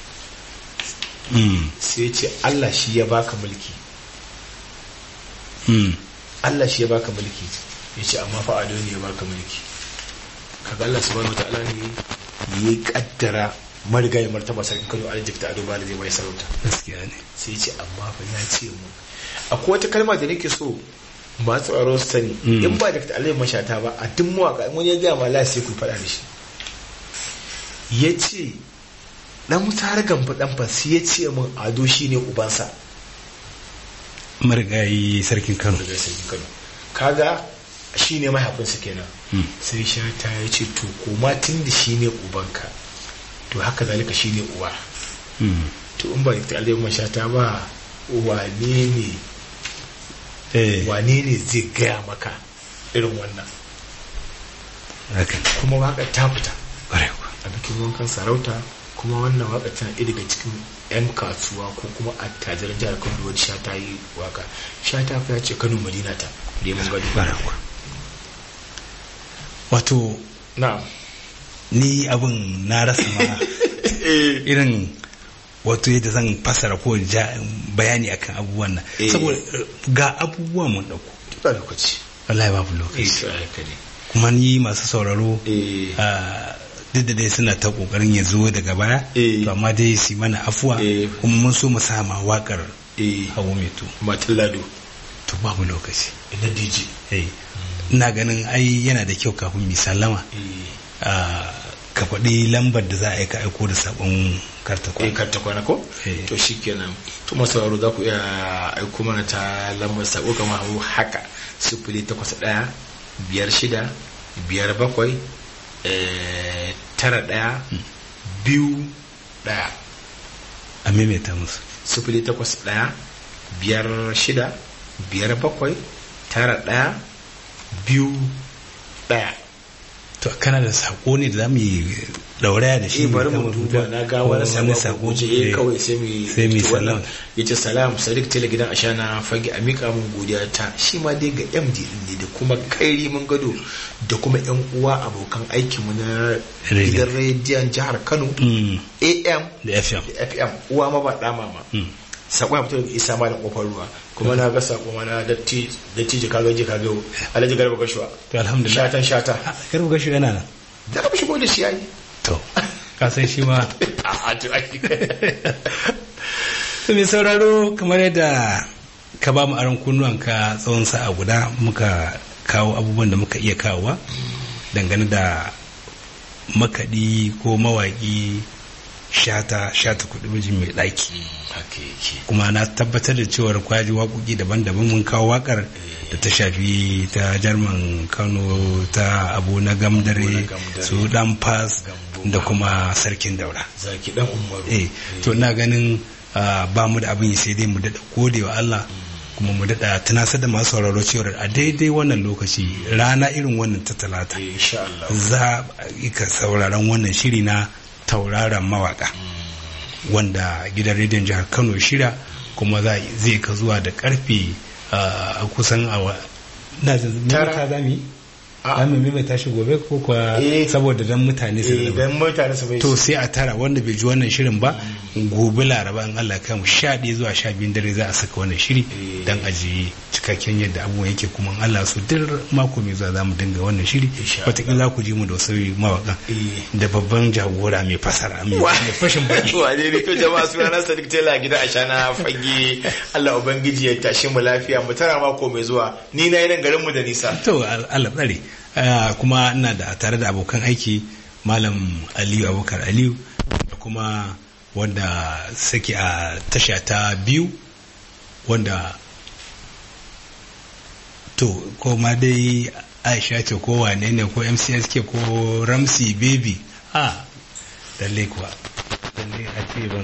[SPEAKER 1] Mm.
[SPEAKER 2] sai ya ce Allah shi ya baka mulki
[SPEAKER 1] Mm.
[SPEAKER 2] Allah shi ya baka mulki ya ce amma fa ado ne ya baka mulki kaga Allah subhanahu wa ta'ala ne ya kaddara marigayi martaba sarkin Kano Alhaji ta Ado Bala zai bai sarauta
[SPEAKER 1] gaskiya ne
[SPEAKER 2] sai ya ce amma fa ya ce mu akwai wata kalma da nake so masu tsaro su sani
[SPEAKER 1] Mm.
[SPEAKER 2] in ba da ta Alhaji mashata ba a duk mawaka in wani ya gaya ma Allah sai ku faɗa da shi ya ce dan mutar gamfa dan fa sai ya ce min Ado shine ubansa
[SPEAKER 1] marigayi sarkin kano
[SPEAKER 2] daga sarkin Kano kaga shine mahaifinsa kenan
[SPEAKER 1] Mm.
[SPEAKER 2] sai shata ya ce to koma tun da shi ne ubanka to haka zalika shi ne uwa
[SPEAKER 1] Mm.
[SPEAKER 2] to in ba da ta alayhi shata ba wane ne
[SPEAKER 1] eh
[SPEAKER 2] wane ne zai gaya maka irin wannan
[SPEAKER 1] haka ne
[SPEAKER 2] kuma waka ta fita
[SPEAKER 1] ƙwarai kuwa.
[SPEAKER 2] a bikin wankan sarauta kuma wannan waka tana ɗaya daga cikin 'yan kasuwa ko kuma attajiran jihar kano da wani shata yi waka shata fa ya ce kano madina ta neman gado
[SPEAKER 1] ƙwarai kuwa. wato
[SPEAKER 2] na
[SPEAKER 1] ni abin na rasa ma irin wato yadda zan fasara ko ja- bayani akan abubuwan nan
[SPEAKER 2] Eh.
[SPEAKER 1] saboda eh, ga abubuwan mun dauko
[SPEAKER 2] ba lokaci
[SPEAKER 1] wallahi babu
[SPEAKER 2] eh
[SPEAKER 1] lokaci
[SPEAKER 2] to haka ne
[SPEAKER 1] kuma ni masu sauraro
[SPEAKER 2] eh
[SPEAKER 1] ah, duk da dai suna ta kokarin ya zo daga baya
[SPEAKER 2] Eh.
[SPEAKER 1] to amma dai su yi mana afuwa
[SPEAKER 2] Eh.
[SPEAKER 1] kuma mun so mu sama wakar
[SPEAKER 2] eh
[SPEAKER 1] hawo mai to
[SPEAKER 2] matan lado
[SPEAKER 1] to babu lokaci
[SPEAKER 2] na dj
[SPEAKER 1] eh ina ganin ai yana da kyau kafin mi sallama
[SPEAKER 2] eh
[SPEAKER 1] ah, ka faɗi lambar da za a yi ka aiko da sabon karta
[SPEAKER 2] eh karta kwana ko
[SPEAKER 1] Eh.
[SPEAKER 2] to shikenan to masu sauraro za ku iya aiko mana ta lambar sako kamar hau haka sifili takwas ɗaya biyar shida biyar bakwai eh, tara ɗaya biyu ɗaya
[SPEAKER 1] a maimaita musu
[SPEAKER 2] sifili takwas ɗaya biyar shida biyar bakwai tara ɗaya biyu ɗaya
[SPEAKER 1] to kana da sako ne da za mu yi dauraya da shi
[SPEAKER 2] eh bari
[SPEAKER 1] kama
[SPEAKER 2] mu duba na ga
[SPEAKER 1] ko
[SPEAKER 2] wani sako
[SPEAKER 1] sako
[SPEAKER 2] eh
[SPEAKER 1] eh,
[SPEAKER 2] kawai sai mu
[SPEAKER 1] sai mu yi
[SPEAKER 2] to wannan
[SPEAKER 1] salam.
[SPEAKER 2] yace salam sadiq tele gidan ashana fage a mika mun godiya ta shi ma dai ga MD din ne da kuma kairi mun gado da kuma yan uwa abokan aikin mu na
[SPEAKER 1] Radio.
[SPEAKER 2] gidan rediyon jihar Kano
[SPEAKER 1] Mm,
[SPEAKER 2] AM
[SPEAKER 1] da fm
[SPEAKER 2] da FM uwa ma ba da mama
[SPEAKER 1] Mm.
[SPEAKER 2] sako ya fito daga isa malam kofar ruwa kuma na ga sako ma na datti datti ji kaga ji kaga alhaji garba gashuwa
[SPEAKER 1] to alhamdulillah
[SPEAKER 2] shatan shata
[SPEAKER 1] Ah, karbu gashi yana nan
[SPEAKER 2] da ka shigo da shi yayi
[SPEAKER 1] to ka san shi ma
[SPEAKER 2] a to ai
[SPEAKER 1] to mai sauraro kamar yadda ka ba mu aron kunnuwanka tsawon sa'a guda muka kawo abubuwan da muka iya kawowa dangane da makaɗi ko mawaƙi shata shata kuɗi mijin mai ɗaki
[SPEAKER 2] haka yake
[SPEAKER 1] kuma na tabbatar da cewar kwaji waƙoƙi daban-daban mun kawo waƙar da ta shafi ta jarman kano ta abu na gamdare
[SPEAKER 2] Abu na Gamdare.
[SPEAKER 1] su dan fas
[SPEAKER 2] Gambo.
[SPEAKER 1] da kuma sarkin daura
[SPEAKER 2] zaki dan umaru
[SPEAKER 1] eh to ina ganin ah, ba mu da abin yi sai dai mu daɗa gode wa Allah kuma mu daɗa tunasar da masu sauraro cewar a daidai wannan lokaci rana irin wannan ta talata
[SPEAKER 2] Eh, insha Allah
[SPEAKER 1] za a ka sauraron wannan shiri na tauraron mawaka wanda gidan rediyon jihar kano shirya kuma za zai ka zuwa da karfe a kusan awa na jin
[SPEAKER 2] Tara.
[SPEAKER 1] mita za mu yi
[SPEAKER 2] Ah.
[SPEAKER 1] za mu maimaita shi gobe ko kuwa
[SPEAKER 2] Eh.
[SPEAKER 1] saboda dan mutane su
[SPEAKER 2] eh
[SPEAKER 1] zama
[SPEAKER 2] dan mutane su bai
[SPEAKER 1] to sai a tara wanda bai ji wannan shirin ba gobe laraba in Allah kai mu sha ɗaya zuwa sha biyun dare za a saka wannan shiri
[SPEAKER 2] Eh.
[SPEAKER 1] dan aji cikakken yadda abubuwan yake kuma in Allah su duk mako mai zuwa za mu dinga wannan shiri
[SPEAKER 2] Insha Allah.
[SPEAKER 1] wataƙila za ku ji mu da wasu mawaƙan
[SPEAKER 2] Eh.
[SPEAKER 1] da babban jagora mai fasara mai mai fashin baki
[SPEAKER 2] wane ne to jama'a suna na Sadiq Tela gida a shana fage Allah ubangiji ya tashi mu lafiya mu tara mako mai zuwa ni na yi nan garin mu da nisa
[SPEAKER 1] to al- Allah tsare Ah, kuma ina da tare da abokan aiki malam aliyu abubakar aliyu da kuma wanda sake a tasha ta biyu wanda to ko ma dai aisha ce ko wane ne ko mcsk ko ramsey baby a lalle kuwa lalle a ce ban